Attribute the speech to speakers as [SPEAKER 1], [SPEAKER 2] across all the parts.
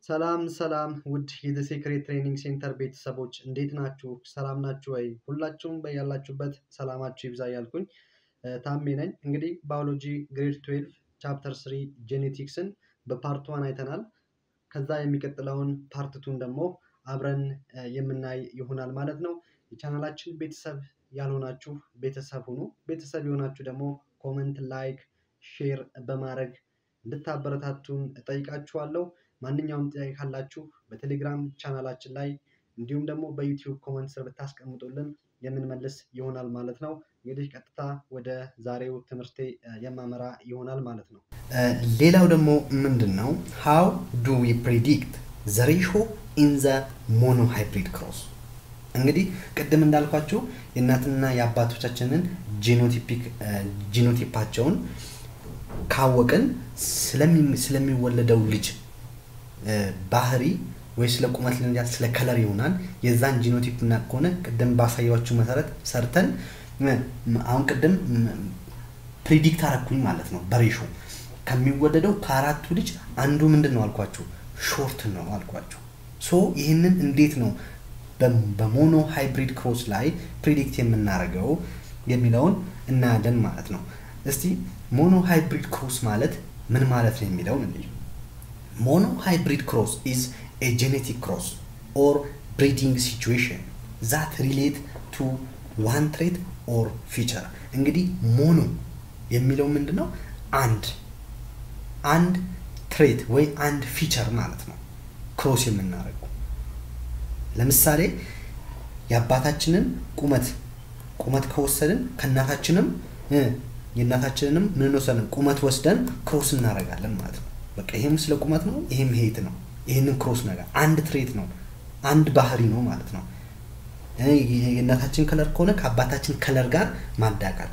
[SPEAKER 1] ሰላም ሰላም ውድ የዘ ሴክሬት ትሬኒንግ ሴንተር ቤተሰቦች እንዴት ናችሁ? ሰላም ናችሁ ወይ? ሁላችሁም በያላችሁበት ሰላማችሁ ይብዛ እያልኩኝ ታሜ ነኝ። እንግዲህ ባዮሎጂ ግሬድ 12 ቻፕተር ስሪ ጄኔቲክስን በፓርት ዋን አይተናል። ከዛ የሚቀጥለውን ፓርት ቱን ደግሞ አብረን የምናይ ይሆናል ማለት ነው። የቻናላችን ቤተሰብ ያልሆናችሁ ቤተሰብ ሁኑ። ቤተሰብ የሆናችሁ ደግሞ ኮመንት፣ ላይክ፣ ሼር በማድረግ እንድታበረታቱን እጠይቃችኋለሁ። ማንኛውም ጥያቄ ካላችሁ በቴሌግራም ቻናላችን ላይ እንዲሁም ደግሞ በዩቲዩብ ኮመንት ስር ብታስቀምጡልን የምንመልስ ይሆናል ማለት ነው። እንግዲህ ቀጥታ ወደ ዛሬው ትምህርቴ የማመራ ይሆናል ማለት ነው።
[SPEAKER 2] ሌላው ደግሞ ምንድን ነው ሃው ዱ ዊ ፕሪዲክት ዘ ሬሾ ኢን ዘ ሞኖ ሃይብሪድ ክሮስ እንግዲህ ቅድም እንዳልኳችሁ የእናትና የአባቶቻችንን ጂኖቲፒክ ጂኖቲፓቸውን ካወቅን ስለሚወለደው ልጅ ባህሪ ወይ ስለ ቁመት ሊሆን ስለ ከለር ይሆናል። የዛን ጂኖቲፕ እና ከሆነ ቅድም ባሳያችሁ መሰረት ሰርተን አሁን ቅድም ፕሪዲክት አረኩኝ ማለት ነው። በሬሾ ከሚወለደው ከአራቱ ልጅ አንዱ ምንድን ነው አልኳችሁ? ሾርት ነው አልኳችሁ። ሶ ይህንን እንዴት ነው በሞኖ ሃይብሪድ ክሮስ ላይ ፕሪዲክት የምናደርገው የሚለውን እናያለን ማለት ነው። እስቲ ሞኖ ሃይብሪድ ክሮስ ማለት ምን ማለት ነው የሚለውን እንይ። ሞኖ ሃይብሪድ ክሮስ ኢዝ ኤ ጄኔቲክ ክሮስ ኦር ብሪዲንግ ሲቹዌሽን ዛት ሪሌት ቱ ዋን ትሬት ኦር ፊቸር። እንግዲህ ሞኖ የሚለው ምንድን ነው? አንድ አንድ ትሬት ወይ አንድ ፊቸር ማለት ነው ክሮስ የምናደርገው ለምሳሌ የአባታችንን ቁመት ቁመት ከወሰድን ከእናታችንም የእናታችንንም ምን ወሰድን ቁመት ወስደን ክሮስ እናደርጋለን ማለት ነው። በቃ ይሄም ስለ ቁመት ነው፣ ይሄም ሄት ነው። ይህንን ክሮስ ነገር አንድ ትሬት ነው፣ አንድ ባህሪ ነው ማለት ነው። የእናታችን ከለር ከሆነ ከአባታችን ከለር ጋር ማዳቃል፣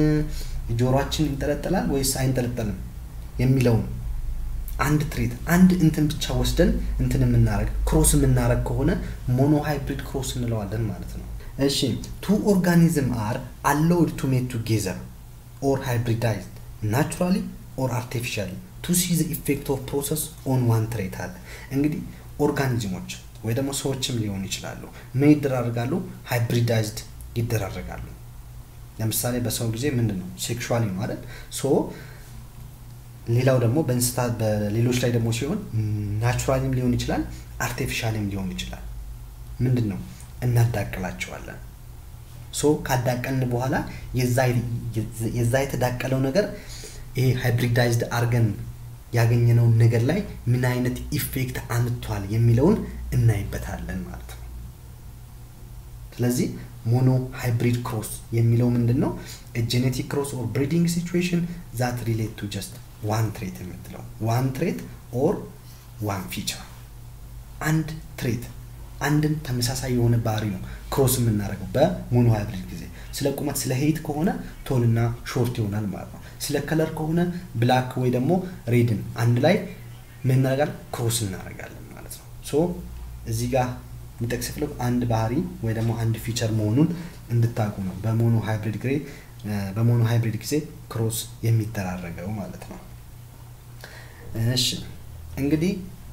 [SPEAKER 2] ጆሮአችን ይንጠለጠላል ወይስ አይንጠለጠልም የሚለውን አንድ ትሬት አንድ እንትን ብቻ ወስደን እንትን የምናረግ ክሮስ የምናረግ ከሆነ ሞኖ ሃይብሪድ ክሮስ እንለዋለን ማለት ነው። እሺ ቱ ኦርጋኒዝም አር አሎውድ ቱ ሜት ቱጌዘር ኦር ሃይብሪዳይዝድ ናቹራሊ ኦር አርቲፊሻሊ ቱ ሲ ዘ ኢፌክት ኦፍ ፕሮሰስ ኦን ዋን ትሬት አለ። እንግዲህ ኦርጋኒዝሞች ወይ ደግሞ ሰዎችም ሊሆኑ ይችላሉ ምን ይደራረጋሉ? ሃይብሪዳይዝድ ይደራረጋሉ። ለምሳሌ በሰው ጊዜ ምንድን ነው ሴክሹዋሊ ነው አይደል? ሶ ሌላው ደግሞ በእንስሳት በሌሎች ላይ ደግሞ ሲሆን ናቹራሊም ሊሆን ይችላል፣ አርቲፊሻልም ሊሆን ይችላል። ምንድን ነው እናዳቅላቸዋለን። ሶ ካዳቀልን በኋላ የዛ የተዳቀለው ነገር ይሄ ሃይብሪዳይዝድ አርገን ያገኘነውን ነገር ላይ ምን አይነት ኢፌክት አምጥቷል የሚለውን እናይበታለን ማለት ነው። ስለዚህ ሞኖ ሃይብሪድ ክሮስ የሚለው ምንድን ነው? ጄኔቲክ ክሮስ ኦር ብሪዲንግ ሲቹዌሽን ዛት ሪሌት ቱ ጀስት ዋን ትሬት የምትለው ዋን ትሬት ኦር ዋን ፊቸር አንድ ትሬት አንድን ተመሳሳይ የሆነ ባህሪ ነው ክሮስ የምናደርገው በሞኖ ሃይብሪድ ጊዜ። ስለ ቁመት ስለ ሄይት ከሆነ ቶልና ሾርት ይሆናል ማለት ነው። ስለ ከለር ከሆነ ብላክ ወይ ደግሞ ሬድን አንድ ላይ ምን እናደርጋለን? ክሮስ እናደርጋለን ማለት ነው። ሶ እዚህ ጋር የሚጠቅስ ፍለግ አንድ ባህሪ ወይ ደግሞ አንድ ፊቸር መሆኑን እንድታውቁ ነው። በሞኖ ሃይብሪድ ግሬ በሞኖ ሃይብሪድ ጊዜ ክሮስ የሚደራረገው ማለት ነው። እሺ እንግዲህ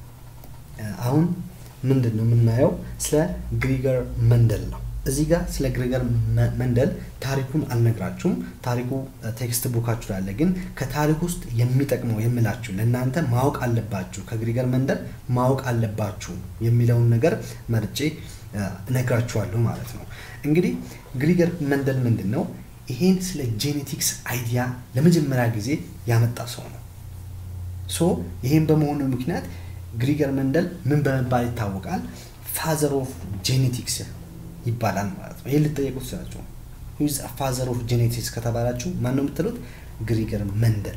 [SPEAKER 2] አሁን ምንድን ነው የምናየው? ስለ ግሪገር መንደል ነው። እዚህ ጋር ስለ ግሪገር መንደል ታሪኩን አልነግራችሁም። ታሪኩ ቴክስት ቡካችሁ ላይ አለ። ግን ከታሪክ ውስጥ የሚጠቅመው የምላችሁ ለእናንተ ማወቅ አለባችሁ ከግሪገር መንደል ማወቅ አለባችሁ የሚለውን ነገር መርጬ እነግራችኋለሁ ማለት ነው። እንግዲህ ግሪገር መንደል ምንድን ነው? ይሄን ስለ ጄኔቲክስ አይዲያ ለመጀመሪያ ጊዜ ያመጣ ሰው ነው። ሶ ይሄን በመሆኑ ምክንያት ግሪገር መንደል ምን በመባል ይታወቃል? ፋዘር ኦፍ ጄኔቲክስ ይባላል ማለት ነው። ይህን ልጠየቁ ትችላችሁ። ሁዝ ፋዘር ኦፍ ጄኔቲክስ ከተባላችሁ ማን ነው የምትሉት? ግሪገር መንደል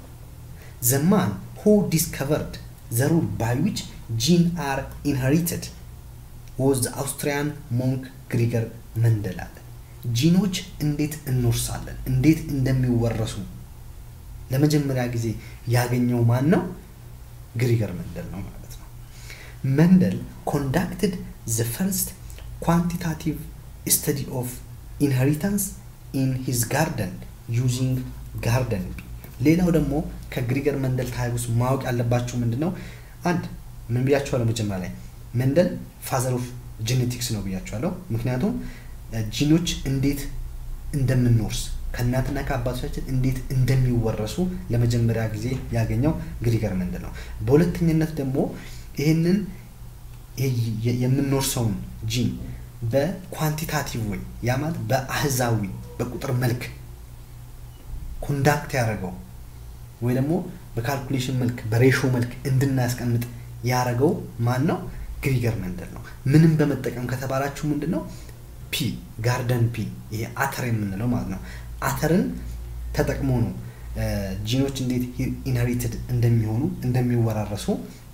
[SPEAKER 2] ዘ ማን ሁ ዲስከቨርድ ዘ ሩል ባይ ዊች ጂን አር ኢንሄሪትድ ወዝ አውስትሪያን ሞንክ ግሪገር መንደል አለ። ጂኖች እንዴት እንወርሳለን፣ እንዴት እንደሚወረሱ ለመጀመሪያ ጊዜ ያገኘው ማን ነው? ግሪገር መንደል ነው ማለት ነው። መንደል ኮንዳክትድ ዘ ፈርስት ኳንቲታቲቭ ስተዲ ኦፍ ኢንሄሪታንስ ኢን ሂዝ ጋርደን ዩዚንግ ጋርደን ቢ። ሌላው ደግሞ ከግሪገር መንደል ታሪክ ውስጥ ማወቅ ያለባችሁ ምንድን ነው? አንድ ምን ብያቸዋለሁ? መጀመሪያ ላይ መንደል ፋዘር ኦፍ ጄኔቲክስ ነው ብያቸዋለሁ። ምክንያቱም ጂኖች እንዴት እንደምንወርስ ከእናትና ከአባቶቻችን እንዴት እንደሚወረሱ ለመጀመሪያ ጊዜ ያገኘው ግሪገር መንደል ነው። በሁለተኝነት ደግሞ ይህንን የምንወርሰውን ጂን በኳንቲታቲቭ ወይ ያ ማለት በአህዛዊ በቁጥር መልክ ኮንዳክት ያደረገው ወይ ደግሞ በካልኩሌሽን መልክ በሬሾ መልክ እንድናስቀምጥ ያደረገው ማን ነው? ግሪገር መንደል ነው። ምንም በመጠቀም ከተባላችሁ ምንድን ነው ፒ ጋርደን ፒ ይሄ አተር የምንለው ማለት ነው። አተርን ተጠቅሞ ነው ጂኖች እንዴት ኢንሄሪትድ እንደሚሆኑ እንደሚወራረሱ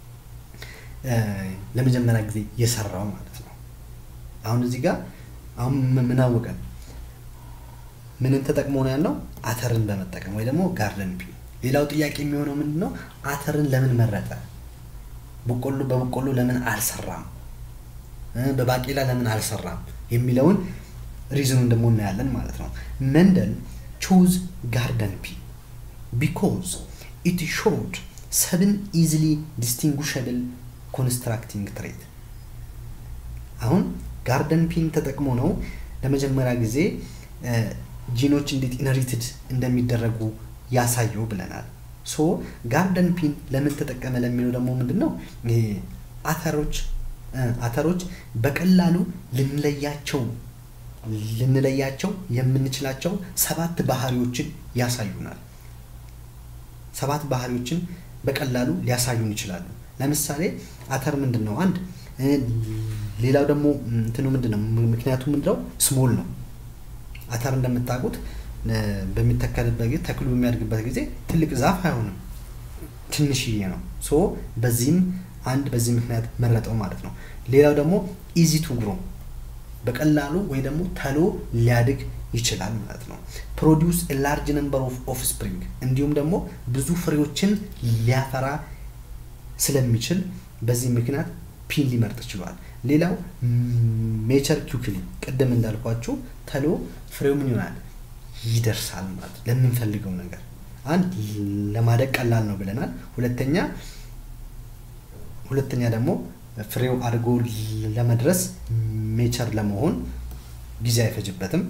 [SPEAKER 2] ለመጀመሪያ ጊዜ የሰራው ማለት ነው። አሁን እዚህ ጋር አሁን ምን አወቀን? ምንን ተጠቅሞ ነው ያልነው? አተርን በመጠቀም ወይ ደግሞ ጋርደን ፒ። ሌላው ጥያቄ የሚሆነው ምንድን ነው? አተርን ለምን መረጠ? በቆሎ በበቆሎ ለምን አልሰራም? በባቄላ ለምን አልሰራም? የሚለውን ሪዝኑን ደግሞ እናያለን ማለት ነው። መንደል ቾዝ ጋርደን ፒ ቢኮዝ ኢት ሾድ ሰብን ኢዝሊ ዲስቲንጉሸብል ኮንስትራክቲንግ ትሬት። አሁን ጋርደን ፒን ተጠቅሞ ነው ለመጀመሪያ ጊዜ ጂኖች እንዴት ኢንሄሪትድ እንደሚደረጉ ያሳየው ብለናል። ሶ ጋርደን ፒን ለምን ተጠቀመ ለሚለው ደግሞ ምንድን ነው አተሮች አተሮች በቀላሉ ልንለያቸው ልንለያቸው የምንችላቸው ሰባት ባህሪዎችን ያሳዩናል። ሰባት ባህሪዎችን በቀላሉ ሊያሳዩን ይችላሉ። ለምሳሌ አተር ምንድን ነው? አንድ ሌላው ደግሞ እንትኑ ምንድን ነው? ምክንያቱ ምንድነው? ስሞል ነው። አተር እንደምታውቁት በሚተከልበት ጊዜ ተክሉ በሚያድግበት ጊዜ ትልቅ ዛፍ አይሆንም፣ ትንሽዬ ነው። ሶ በዚህም አንድ በዚህ ምክንያት መረጠው ማለት ነው። ሌላው ደግሞ ኢዚ ቱ ግሮ በቀላሉ ወይ ደግሞ ተሎ ሊያድግ ይችላል ማለት ነው። ፕሮዲውስ ላርጅ ነምበር ኦፍ ኦፍ ስፕሪንግ እንዲሁም ደግሞ ብዙ ፍሬዎችን ሊያፈራ ስለሚችል በዚህ ምክንያት ፒን ሊመርጥ ችሏል። ሌላው ሜቸር ኪውክሊ ቅድም እንዳልኳችሁ ተሎ ፍሬው ምን ይሆናል ይደርሳል ማለት ለምንፈልገው ነገር አንድ ለማደግ ቀላል ነው ብለናል። ሁለተኛ ሁለተኛ ደግሞ ፍሬው አድጎ ለመድረስ ሜቸር ለመሆን ጊዜ አይፈጅበትም።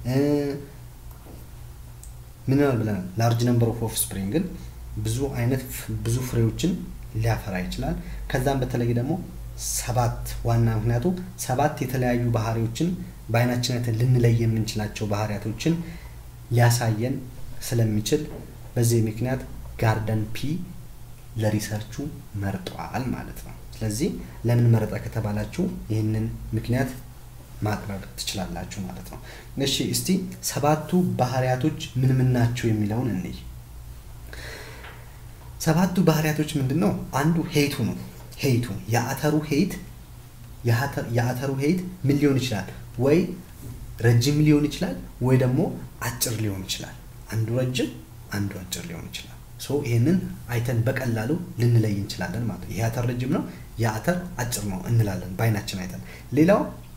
[SPEAKER 2] ምን ይሆናል ብለናል? ላርጅ ነምበር ኦፍ ኦፍ ስፕሪንግን ብዙ አይነት ብዙ ፍሬዎችን ሊያፈራ ይችላል። ከዛም በተለይ ደግሞ ሰባት ዋና ምክንያቱ ሰባት የተለያዩ ባህሪዎችን በአይናችን አይተን ልንለይ የምንችላቸው ባህሪያቶችን ሊያሳየን ስለሚችል በዚህ ምክንያት ጋርደን ፒ ለሪሰርቹ መርጧል ማለት ነው። ስለዚህ ለምን መረጠ ከተባላችሁ ይህንን ምክንያት ማቅረብ ትችላላችሁ ማለት ነው። እሺ እስቲ ሰባቱ ባህሪያቶች ምን ምን ናቸው የሚለውን እንይ። ሰባቱ ባህሪያቶች ምንድን ነው? አንዱ ሄይቱ ነው። ሄይቱ የአተሩ ሄይት የአተሩ ሄይት ምን ሊሆን ይችላል? ወይ ረጅም ሊሆን ይችላል፣ ወይ ደግሞ አጭር ሊሆን ይችላል። አንዱ ረጅም፣ አንዱ አጭር ሊሆን ይችላል። ሶ ይህንን አይተን በቀላሉ ልንለይ እንችላለን ማለት ነው። ይህ አተር ረጅም ነው፣ የአተር አጭር ነው እንላለን በአይናችን አይተን። ሌላው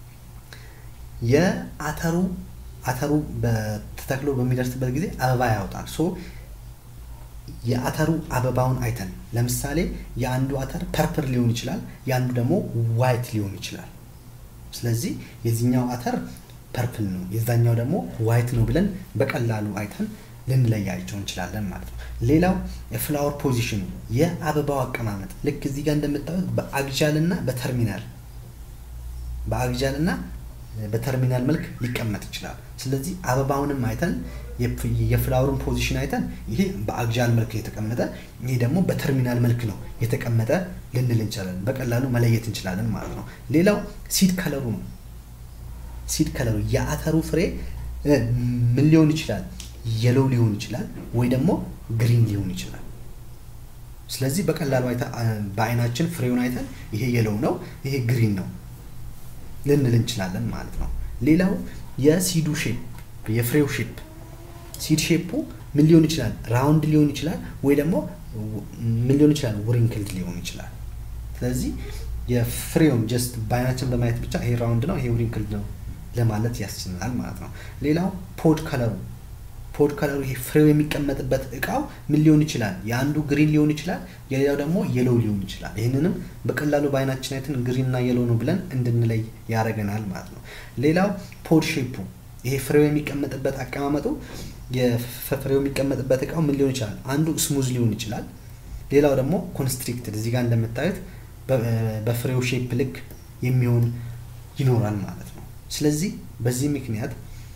[SPEAKER 2] የአተሩ አተሩ ተተክሎ በሚደርስበት ጊዜ አበባ ያወጣል። ሶ የአተሩ አበባውን አይተን ለምሳሌ የአንዱ አተር ፐርፕል ሊሆን ይችላል፣ የአንዱ ደግሞ ዋይት ሊሆን ይችላል። ስለዚህ የዚህኛው አተር ፐርፕል ነው፣ የዛኛው ደግሞ ዋይት ነው ብለን በቀላሉ አይተን ልንለያቸው እንችላለን ማለት ነው። ሌላው የፍላወር ፖዚሽኑ የአበባው አቀማመጥ ልክ እዚህ ጋር እንደምታዩት በአግዣል እና በተርሚናል በአግዣል እና በተርሚናል መልክ ሊቀመጥ ይችላል። ስለዚህ አበባውንም አይተን የፍላወሩን ፖዚሽን አይተን ይሄ በአግዣል መልክ የተቀመጠ ይሄ ደግሞ በተርሚናል መልክ ነው የተቀመጠ ልንል እንችላለን። በቀላሉ መለየት እንችላለን ማለት ነው። ሌላው ሲድ ከለሩ ነው። ሲድ ከለሩ የአተሩ ፍሬ ምን ሊሆን ይችላል? የሎው ሊሆን ይችላል ወይ ደግሞ ግሪን ሊሆን ይችላል። ስለዚህ በቀላሉ በአይናችን ፍሬውን አይተን ይሄ የሎው ነው፣ ይሄ ግሪን ነው ልንል እንችላለን ማለት ነው። ሌላው የሲዱ ሼፕ የፍሬው ሼፕ ሲድ ሼፑ ምን ሊሆን ይችላል? ራውንድ ሊሆን ይችላል ወይ ደግሞ ምን ሊሆን ይችላል? ውሪንክልድ ሊሆን ይችላል። ስለዚህ የፍሬውን ጀስት በአይናችን በማየት ብቻ ይሄ ራውንድ ነው፣ ይሄ ውሪንክልድ ነው ለማለት ያስችላል ማለት ነው። ሌላው ፖድ ከለሩ ፖድ ከለሩ ይሄ ፍሬው የሚቀመጥበት እቃው ምን ሊሆን ይችላል? የአንዱ ግሪን ሊሆን ይችላል፣ የሌላው ደግሞ የሎው ሊሆን ይችላል። ይህንንም በቀላሉ በአይናችን አይተን ግሪን እና የሎ ነው ብለን እንድንለይ ያደርገናል ማለት ነው። ሌላው ፖድ ሼፑ ይሄ ፍሬው የሚቀመጥበት አቀማመጡ የፍሬው የሚቀመጥበት እቃው ምን ሊሆን ይችላል? አንዱ ስሙዝ ሊሆን ይችላል፣ ሌላው ደግሞ ኮንስትሪክትድ እዚህ ጋር እንደምታዩት በፍሬው ሼፕ ልክ የሚሆን ይኖራል ማለት ነው። ስለዚህ በዚህ ምክንያት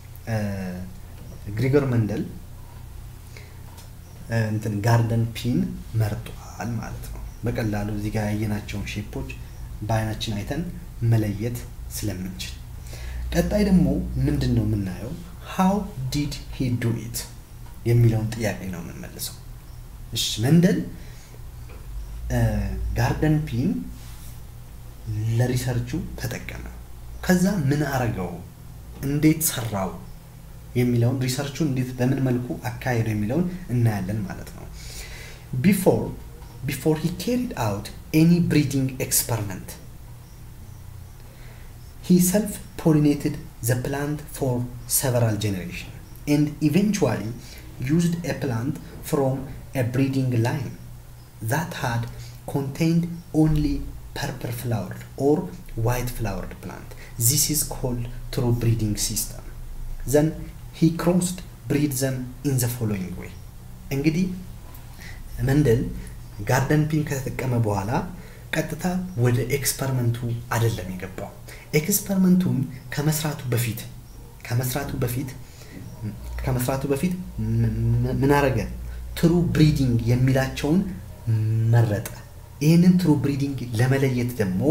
[SPEAKER 2] ግሪጎር መንደል እንትን ጋርደን ፒን መርጧል ማለት ነው። በቀላሉ እዚህ ጋር ያየናቸውን ሼፖች በአይናችን አይተን መለየት ስለምንችል፣ ቀጣይ ደግሞ ምንድን ነው የምናየው? ሃው ዲድ ሂ ዱ ኢት የሚለውን ጥያቄ ነው የምንመልሰው። እሺ መንደል ጋርደን ፒን ለሪሰርቹ ተጠቀመ። ከዛ ምን አረገው፣ እንዴት ሰራው የሚለውን ሪሰርቹን እንዴት በምን መልኩ አካሄደው የሚለውን እናያለን ማለት ነው። ቢፎር ቢፎር ሂ ካሪድ አውት ኤኒ ብሪዲንግ ኤክስፐሪመንት ሂ ሰልፍ ፖሊኔትድ ዘ ፕላንት ፎር ሰቨራል ጀኔሬሽን ኤንድ ኢቨንቹዋሊ ዩዝድ ኤ ፕላንት ፍሮም ኤ ብሪዲንግ ላይን ዛት ሃድ ኮንቴንድ ኦንሊ purple flowered or white flowered plant. This is called true breeding system. Then he crossed breed them in the following way. እንግዲህ መንደል ጋርደን ፒን ከተጠቀመ በኋላ ቀጥታ ወደ ኤክስፐሪመንቱ አይደለም የገባው። ኤክስፐሪመንቱን ከመስራቱ በፊት ከመስራቱ በፊት ከመስራቱ በፊት ምን አረገ? ትሩ ብሪዲንግ የሚላቸውን መረጠ። ይህንን ትሩ ብሪዲንግ ለመለየት ደግሞ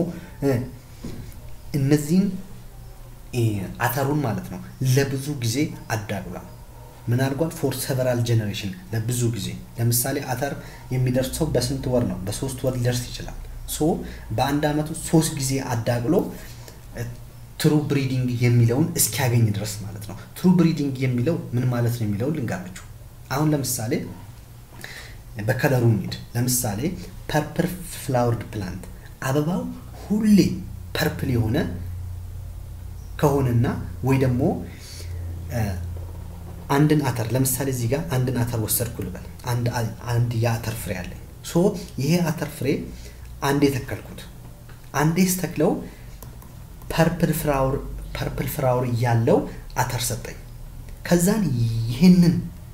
[SPEAKER 2] እነዚህን አተሩን ማለት ነው ለብዙ ጊዜ አዳቅሏል። ምን አድርጓል? ፎር ሰቨራል ጀኔሬሽን ለብዙ ጊዜ። ለምሳሌ አተር የሚደርሰው በስንት ወር ነው? በሶስት ወር ሊደርስ ይችላል። ሶ በአንድ አመቱ ሶስት ጊዜ አዳቅሎ ትሩ ብሪዲንግ የሚለውን እስኪያገኝ ድረስ ማለት ነው። ትሩ ብሪዲንግ የሚለው ምን ማለት ነው የሚለው ልንገራችሁ። አሁን ለምሳሌ በከለሩ እንሂድ። ለምሳሌ ፐርፕል ፍላወርድ ፕላንት አበባው ሁሌ ፐርፕል የሆነ ከሆነና ወይ ደግሞ አንድን አተር ለምሳሌ እዚህ ጋር አንድን አተር ወሰድኩ ልበል። አንድ የአተር ፍሬ አለኝ። ሶ ይሄ አተር ፍሬ አንዴ ተከልኩት። አንዴ ስተክለው ፐርፕል ፍላወር ፐርፕል ፍላወር እያለው አተር ሰጠኝ። ከዛን ይህንን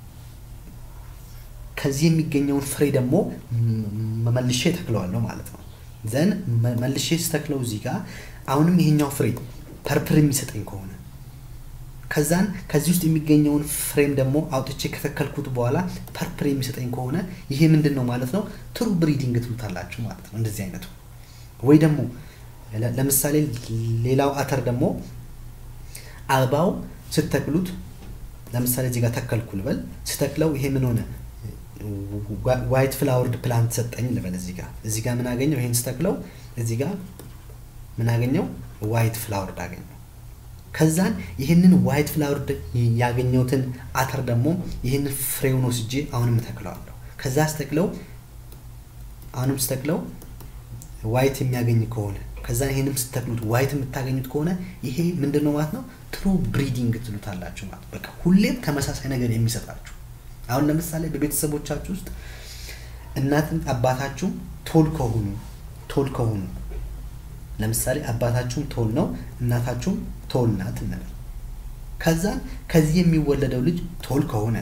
[SPEAKER 2] ከዚህ የሚገኘውን ፍሬ ደግሞ መልሼ ተክለዋለሁ ማለት ነው። ዘን መልሼ ስተክለው እዚህ ጋር አሁንም ይሄኛው ፍሬ ፐርፕል የሚሰጠኝ ከሆነ ከዛን ከዚህ ውስጥ የሚገኘውን ፍሬም ደግሞ አውጥቼ ከተከልኩት በኋላ ፐርፕል የሚሰጠኝ ከሆነ ይሄ ምንድን ነው ማለት ነው? ትሩ ብሪዲንግ ትሉታላችሁ ማለት ነው። እንደዚህ አይነቱ ወይ ደግሞ ለምሳሌ ሌላው አተር ደግሞ አበባው ስተክሉት ለምሳሌ እዚህ ጋር ተከልኩ ልበል። ስተክለው ይሄ ምን ሆነ? ዋይት ፍላወርድ ፕላንት ሰጠኝ ልበል። እዚህ ጋር እዚህ ጋር ምን አገኘው? ይሄን ስተክለው እዚህ ጋር ምን አገኘው? ዋይት ፍላወርድ አገኘው። ከዛን ይህንን ዋይት ፍላወርድ ያገኘሁትን አተር ደግሞ ይህንን ፍሬውን ወስጄ አሁንም እተክለዋለሁ። ከዛ ስተክለው አሁንም ስተክለው ዋይት የሚያገኝ ከሆነ ከዛ ይህንም ስተክሉት ዋይት የምታገኙት ከሆነ ይሄ ምንድን ነው ማለት ነው? ትሩ ብሪዲንግ ትሉታላችሁ ማለት በቃ ሁሌም ተመሳሳይ ነገር የሚሰጣችሁ አሁን ለምሳሌ በቤተሰቦቻችሁ ውስጥ እናትን አባታችሁም ቶል ከሆኑ ቶል ከሆኑ ለምሳሌ አባታችሁም ቶል ነው እናታችሁም ቶል ናት እንበል። ከዛን ከዚህ የሚወለደው ልጅ ቶል ከሆነ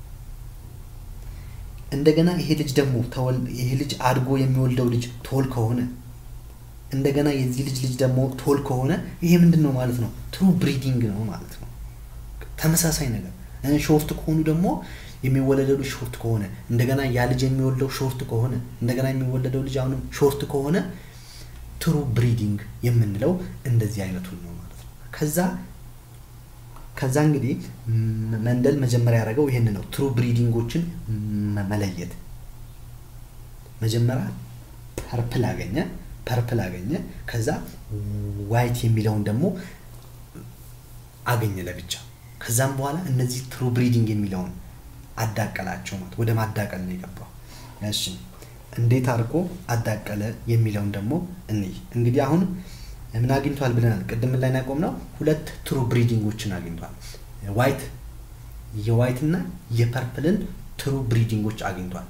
[SPEAKER 2] እንደገና ይሄ ልጅ ደግሞ ይሄ ልጅ አድጎ የሚወልደው ልጅ ቶል ከሆነ እንደገና የዚህ ልጅ ልጅ ደግሞ ቶል ከሆነ ይሄ ምንድን ነው ማለት ነው? ትሩ ብሪዲንግ ነው ማለት ነው። ተመሳሳይ ነገር ሾርት ከሆኑ ደግሞ የሚወለደው ልጅ ሾርት ከሆነ እንደገና ያ ልጅ የሚወልደው ሾርት ከሆነ እንደገና የሚወለደው ልጅ አሁንም ሾርት ከሆነ ትሩ ብሪዲንግ የምንለው እንደዚህ አይነቱን ነው ማለት ነው። ከዛ ከዛ እንግዲህ መንደል መጀመሪያ ያደረገው ይህን ነው፣ ትሩ ብሪዲንጎችን መለየት። መጀመሪያ ፐርፕል አገኘ ፐርፕል አገኘ። ከዛ ዋይት የሚለውን ደግሞ አገኘ ለብቻ። ከዛም በኋላ እነዚህ ትሩ ብሪዲንግ የሚለውን አዳቀላቸው ማለት ወደ ማዳቀል ነው የገባው። እሺ እንዴት አድርጎ አዳቀለ የሚለውን ደግሞ እንይ። እንግዲህ አሁን ምን አግኝቷል ብለናል? ቅድም ላይ ያቆምነው ሁለት ትሩ ብሪዲንጎችን አግኝቷል። ዋይት የዋይት እና የፐርፕልን ትሩ ብሪዲንጎች አግኝቷል።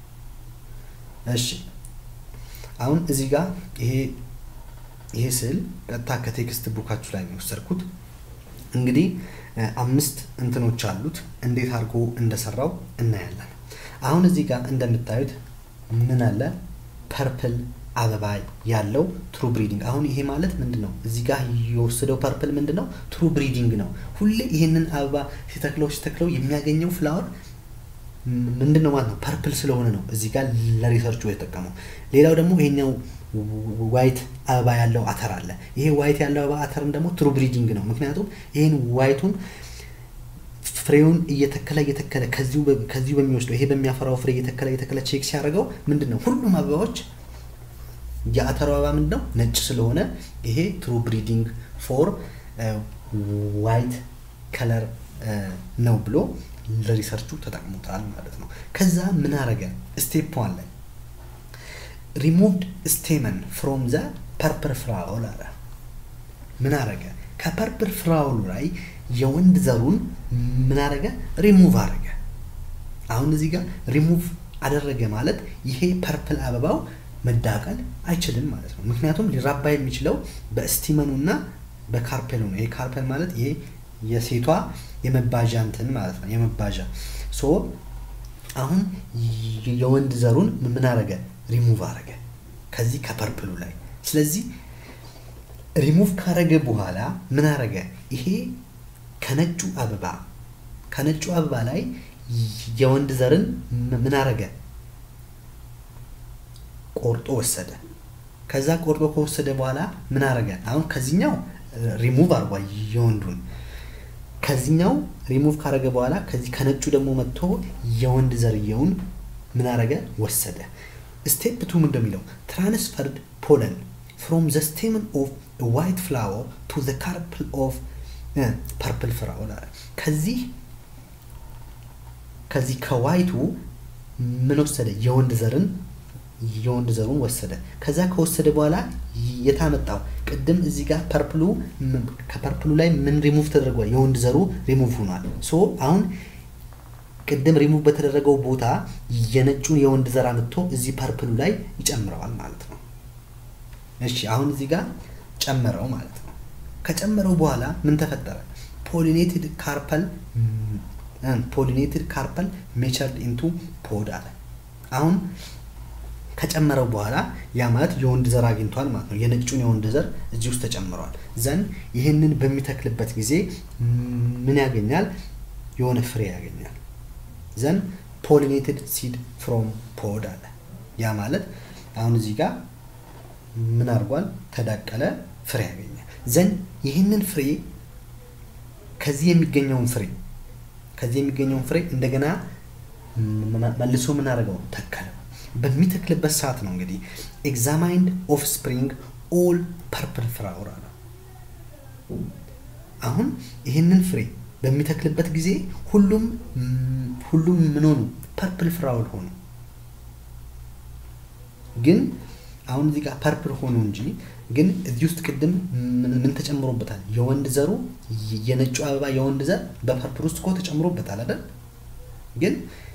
[SPEAKER 2] እሺ አሁን እዚህ ጋር ይሄ ይሄ ስዕል ቀጥታ ከቴክስት ቡካችሁ ላይ ነው የወሰድኩት። እንግዲህ አምስት እንትኖች አሉት። እንዴት አድርጎ እንደሰራው እናያለን። አሁን እዚህ ጋር እንደምታዩት ምን አለ? ፐርፕል አበባ ያለው ትሩ ብሪዲንግ። አሁን ይሄ ማለት ምንድን ነው? እዚህ ጋር የወሰደው ፐርፕል ምንድን ነው? ትሩ ብሪዲንግ ነው። ሁሌ ይሄንን አበባ ሲተክለው ሲተክለው የሚያገኘው ፍላወር ምንድን ነው ማለት ነው? ፐርፕል ስለሆነ ነው እዚህ ጋር ለሪሰርቹ የተጠቀመው። ሌላው ደግሞ ይሄኛው ዋይት አበባ ያለው አተር አለ። ይሄ ዋይት ያለው አበባ አተርም ደግሞ ትሩ ብሪዲንግ ነው። ምክንያቱም ይሄን ዋይቱን ፍሬውን እየተከለ እየተከለ ከዚሁ በሚወስደው ይሄ በሚያፈራው ፍሬ እየተከለ እየተከለ ቼክ ሲያደርገው ምንድን ነው ሁሉም አበባዎች የአተሩ አበባ ምንድን ነው ነጭ ስለሆነ ይሄ ትሩ ብሪዲንግ ፎር ዋይት ከለር ነው ብሎ ለሪሰርቹ ተጠቅሞታል ማለት ነው። ከዛ ምን አረገ? ስቴፕ ዋን ላይ ሪሙቭድ ስቴመን ፍሮም ዘ ፐርፕል ፍራውል አለ። ምን አረገ? ከፐርፕል ፍራውሉ ላይ የወንድ ዘሩን ምን አረገ? ሪሙቭ አረገ። አሁን እዚህ ጋር ሪሙቭ አደረገ ማለት ይሄ ፐርፕል አበባው መዳቀል አይችልም ማለት ነው። ምክንያቱም ሊራባ የሚችለው በስቲመኑ እና በካርፔሉ ነው። ይሄ ካርፔል ማለት ይሄ የሴቷ የመባዣ እንትን ማለት ነው። የመባዣ ሶ አሁን የወንድ ዘሩን ምን አረገ? ሪሙቭ አረገ ከዚህ ከፐርፕሉ ላይ። ስለዚህ ሪሙቭ ካረገ በኋላ ምን አረገ? ይሄ ከነጩ አበባ ከነጩ አበባ ላይ የወንድ ዘርን ምን አረገ? ቆርጦ ወሰደ። ከዛ ቆርጦ ከወሰደ በኋላ ምን አረገ? አሁን ከዚህኛው ሪሙቭ አርጓ የወንዱን ከዚህኛው ሪሙቭ ካረገ በኋላ ከዚህ ከነጩ ደግሞ መጥቶ የወንድ ዘርየውን ምን አረገ? ወሰደ። ስቴፕ ቱ ምን እንደሚለው ትራንስፈርድ ፖለን ፍሮም ዘ ስቴመን ኦፍ ዋይት ፍላወር ቱ ዘ ካርፕል ኦፍ ፐርፕል ፍላወር አለ። ከዚህ ከዚህ ከዋይቱ ምን ወሰደ? የወንድ ዘርን የወንድ ዘሩን ወሰደ። ከዛ ከወሰደ በኋላ የታመጣው ቅድም እዚህ ጋር ፐርፕሉ ከፐርፕሉ ላይ ምን ሪሙቭ ተደርጓል? የወንድ ዘሩ ሪሙቭ ሆኗል። ሶ አሁን ቅድም ሪሙቭ በተደረገው ቦታ የነጩን የወንድ ዘር አምጥቶ እዚህ ፐርፕሉ ላይ ይጨምረዋል ማለት ነው። እሺ አሁን እዚህ ጋር ጨመረው ማለት ነው። ከጨመረው በኋላ ምን ተፈጠረ? ፖሊኔትድ ካርፐል ፖሊኔትድ ካርፐል ሜቸርድ ኢንቱ ፖድ አለ። አሁን ከጨመረው በኋላ ያ ማለት የወንድ ዘር አግኝቷል ማለት ነው። የነጩን የወንድ ዘር እዚህ ውስጥ ተጨምረዋል። ዘን ይህንን በሚተክልበት ጊዜ ምን ያገኛል? የሆነ ፍሬ ያገኛል። ዘን ፖሊኔትድ ሲድ ፍሮም ፖድ አለ። ያ ማለት አሁን እዚህ ጋር ምን አድርጓል? ተዳቀለ፣ ፍሬ ያገኛል። ዘን ይህንን ፍሬ ከዚህ የሚገኘውን ፍሬ ከዚህ የሚገኘውን ፍሬ እንደገና መልሶ ምን አደረገው? ተከለው። በሚተክልበት ሰዓት ነው እንግዲህ ኤግዛማይንድ ኦፍ ስፕሪንግ ኦል ፐርፕል ፍራውር አለ። አሁን ይህንን ፍሬ በሚተክልበት ጊዜ ሁሉም ሁሉም ምን ሆኑ? ፐርፕል ፍራውል ሆኑ። ግን አሁን እዚህ ጋር ፐርፕል ሆኑ እንጂ ግን እዚህ ውስጥ ቅድም ምን ተጨምሮበታል? የወንድ ዘሩ የነጩ አበባ የወንድ ዘር በፐርፕል ውስጥ እኮ ተጨምሮበታል አይደል? ግን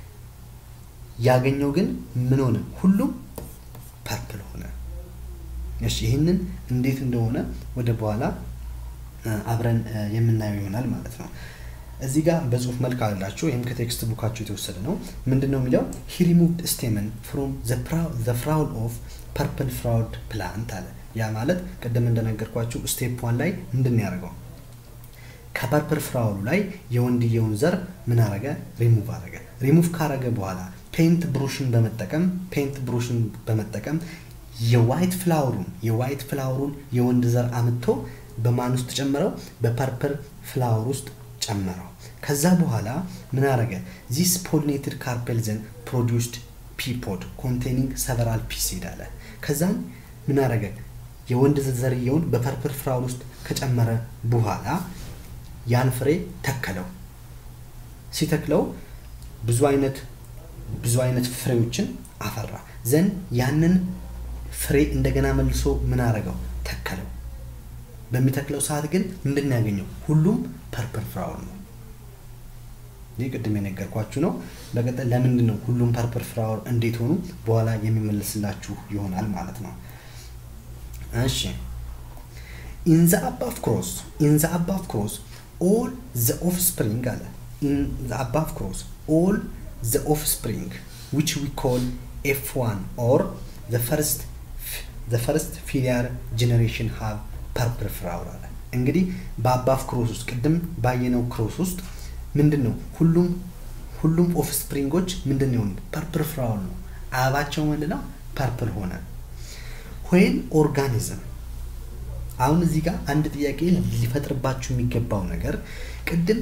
[SPEAKER 2] ያገኘው ግን ምን ሆነ? ሁሉም ፐርፕል ሆነ። እሺ ይህንን እንዴት እንደሆነ ወደ በኋላ አብረን የምናየው ይሆናል ማለት ነው። እዚህ ጋር በጽሁፍ መልክ አላችሁ። ይህም ከቴክስት ቡካችሁ የተወሰደ ነው። ምንድን ነው የሚለው? ሂ ሪሙቭድ ስቴመን ፍሮም ዘ ፍራውል ኦፍ ፐርፕል ፍራውድ ፕላንት አለ። ያ ማለት ቅድም እንደነገርኳችሁ ስቴፕ ዋን ላይ ምንድን ነው ያደረገው? ከፐርፕል ፍራውሉ ላይ የወንድየውን ዘር ምን አረገ? ሪሙቭ አረገ። ሪሙቭ ካረገ በኋላ ፔንት ብሩሽን በመጠቀም ፔንት ብሩሽን በመጠቀም የዋይት ፍላወሩን የዋይት ፍላወሩን የወንድ ዘር አምጥቶ በማን ውስጥ ጨመረው? በፐርፕል ፍላወር ውስጥ ጨመረው። ከዛ በኋላ ምን አረገ? ዚስ ፖሊኔትድ ካርፔል ዘን ፕሮዲውስድ ፒፖድ ኮንቴኒንግ ሰቨራል ፒሲድ አለ። ከዛም ምን አረገ? የወንድ ዘርየውን በፐርፕል ፍላወር ውስጥ ከጨመረ በኋላ ያን ፍሬ ተከለው። ሲተክለው ብዙ አይነት ብዙ አይነት ፍሬዎችን አፈራ። ዘን ያንን ፍሬ እንደገና መልሶ ምን አረገው? ተከለው። በሚተክለው ሰዓት ግን ምንድን ነው ያገኘው? ሁሉም ፐርፕል ፍራውል ነው። ይህ ቅድም የነገርኳችሁ ነው። በቀጣይ ለምንድን ነው ሁሉም ፐርፕል ፍላወር እንዴት ሆኑ በኋላ የሚመለስላችሁ ይሆናል ማለት ነው። እሺ ኢን ዘ አባቭ ክሮስ ኢን ዘ አባቭ ክሮስ ኦል ዘ ኦፍስፕሪንግ አለ ኢን ዘ አባቭ ክሮስ ኦል ዘ ኦፍስፕሪንግ ዊች ዊ ኮል ኤፍ ዋን ኦር ዘ ፈርስት ዘ ፈርስት ፊሊያር ጄኔሬሽን ሃቭ ፐርፕል ፍላወር አለ። እንግዲህ በአባቭ ክሮስ ውስጥ ቅድም ባየነው ክሮስ ውስጥ ምንድን ነው ሁሉም ሁሉም ኦፍስፕሪንጎች ምንድን ነው የሆኑት? ፐርፕል ፍላወር ነው። አበባቸው ምንድን ነው? ፐርፕል ሆነ። ዌን ኦርጋኒዝም አሁን እዚህ ጋር አንድ ጥያቄ ሊፈጥርባችሁ የሚገባው ነገር ቅድም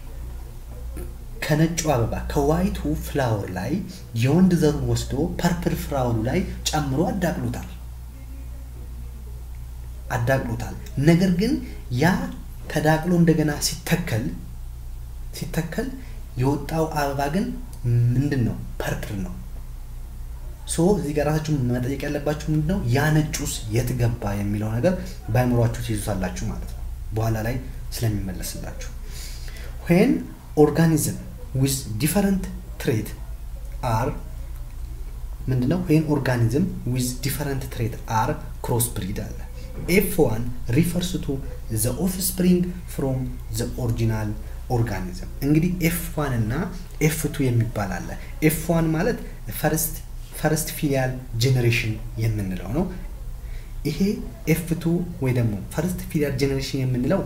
[SPEAKER 2] ከነጩ አበባ ከዋይቱ ፍላወር ላይ የወንድ ዘሩን ወስዶ ፐርፕል ፍላወሩ ላይ ጨምሮ አዳቅሎታል አዳቅሎታል። ነገር ግን ያ ተዳቅሎ እንደገና ሲተከል ሲተከል የወጣው አበባ ግን ምንድን ነው? ፐርፕል ነው። ሶ እዚህ ጋር ራሳችሁ መጠየቅ ያለባችሁ ምንድን ነው ያ ነጩስ የት ገባ የሚለው ነገር በአይምሯችሁ ትይዙታላችሁ ማለት ነው፣ በኋላ ላይ ስለሚመለስላችሁ። ዌን ኦርጋኒዝም ዊዝ ዲፈረንት ትሬት አር ምንድነው? ዌን ኦርጋኒዝም ዊዝ ዲፈረንት ትሬት አር ክሮስ ብሪድ አለ። ኤፍ ዋን ሪፈርስ ቱ ዘ ኦፍስፕሪንግ ፍሮም ዘ ኦሪጂናል ኦርጋኒዝም። እንግዲህ ኤፍ ዋን እና ኤፍ ቱ የሚባል አለ። ኤፍ ዋን ማለት ፈርስት ፈርስት ፊሊያል ጄኔሬሽን የምንለው ነው። ይሄ ኤፍ ቱ ወይ ደግሞ ፈርስት ፊሊያል ጄኔሬሽን የምንለው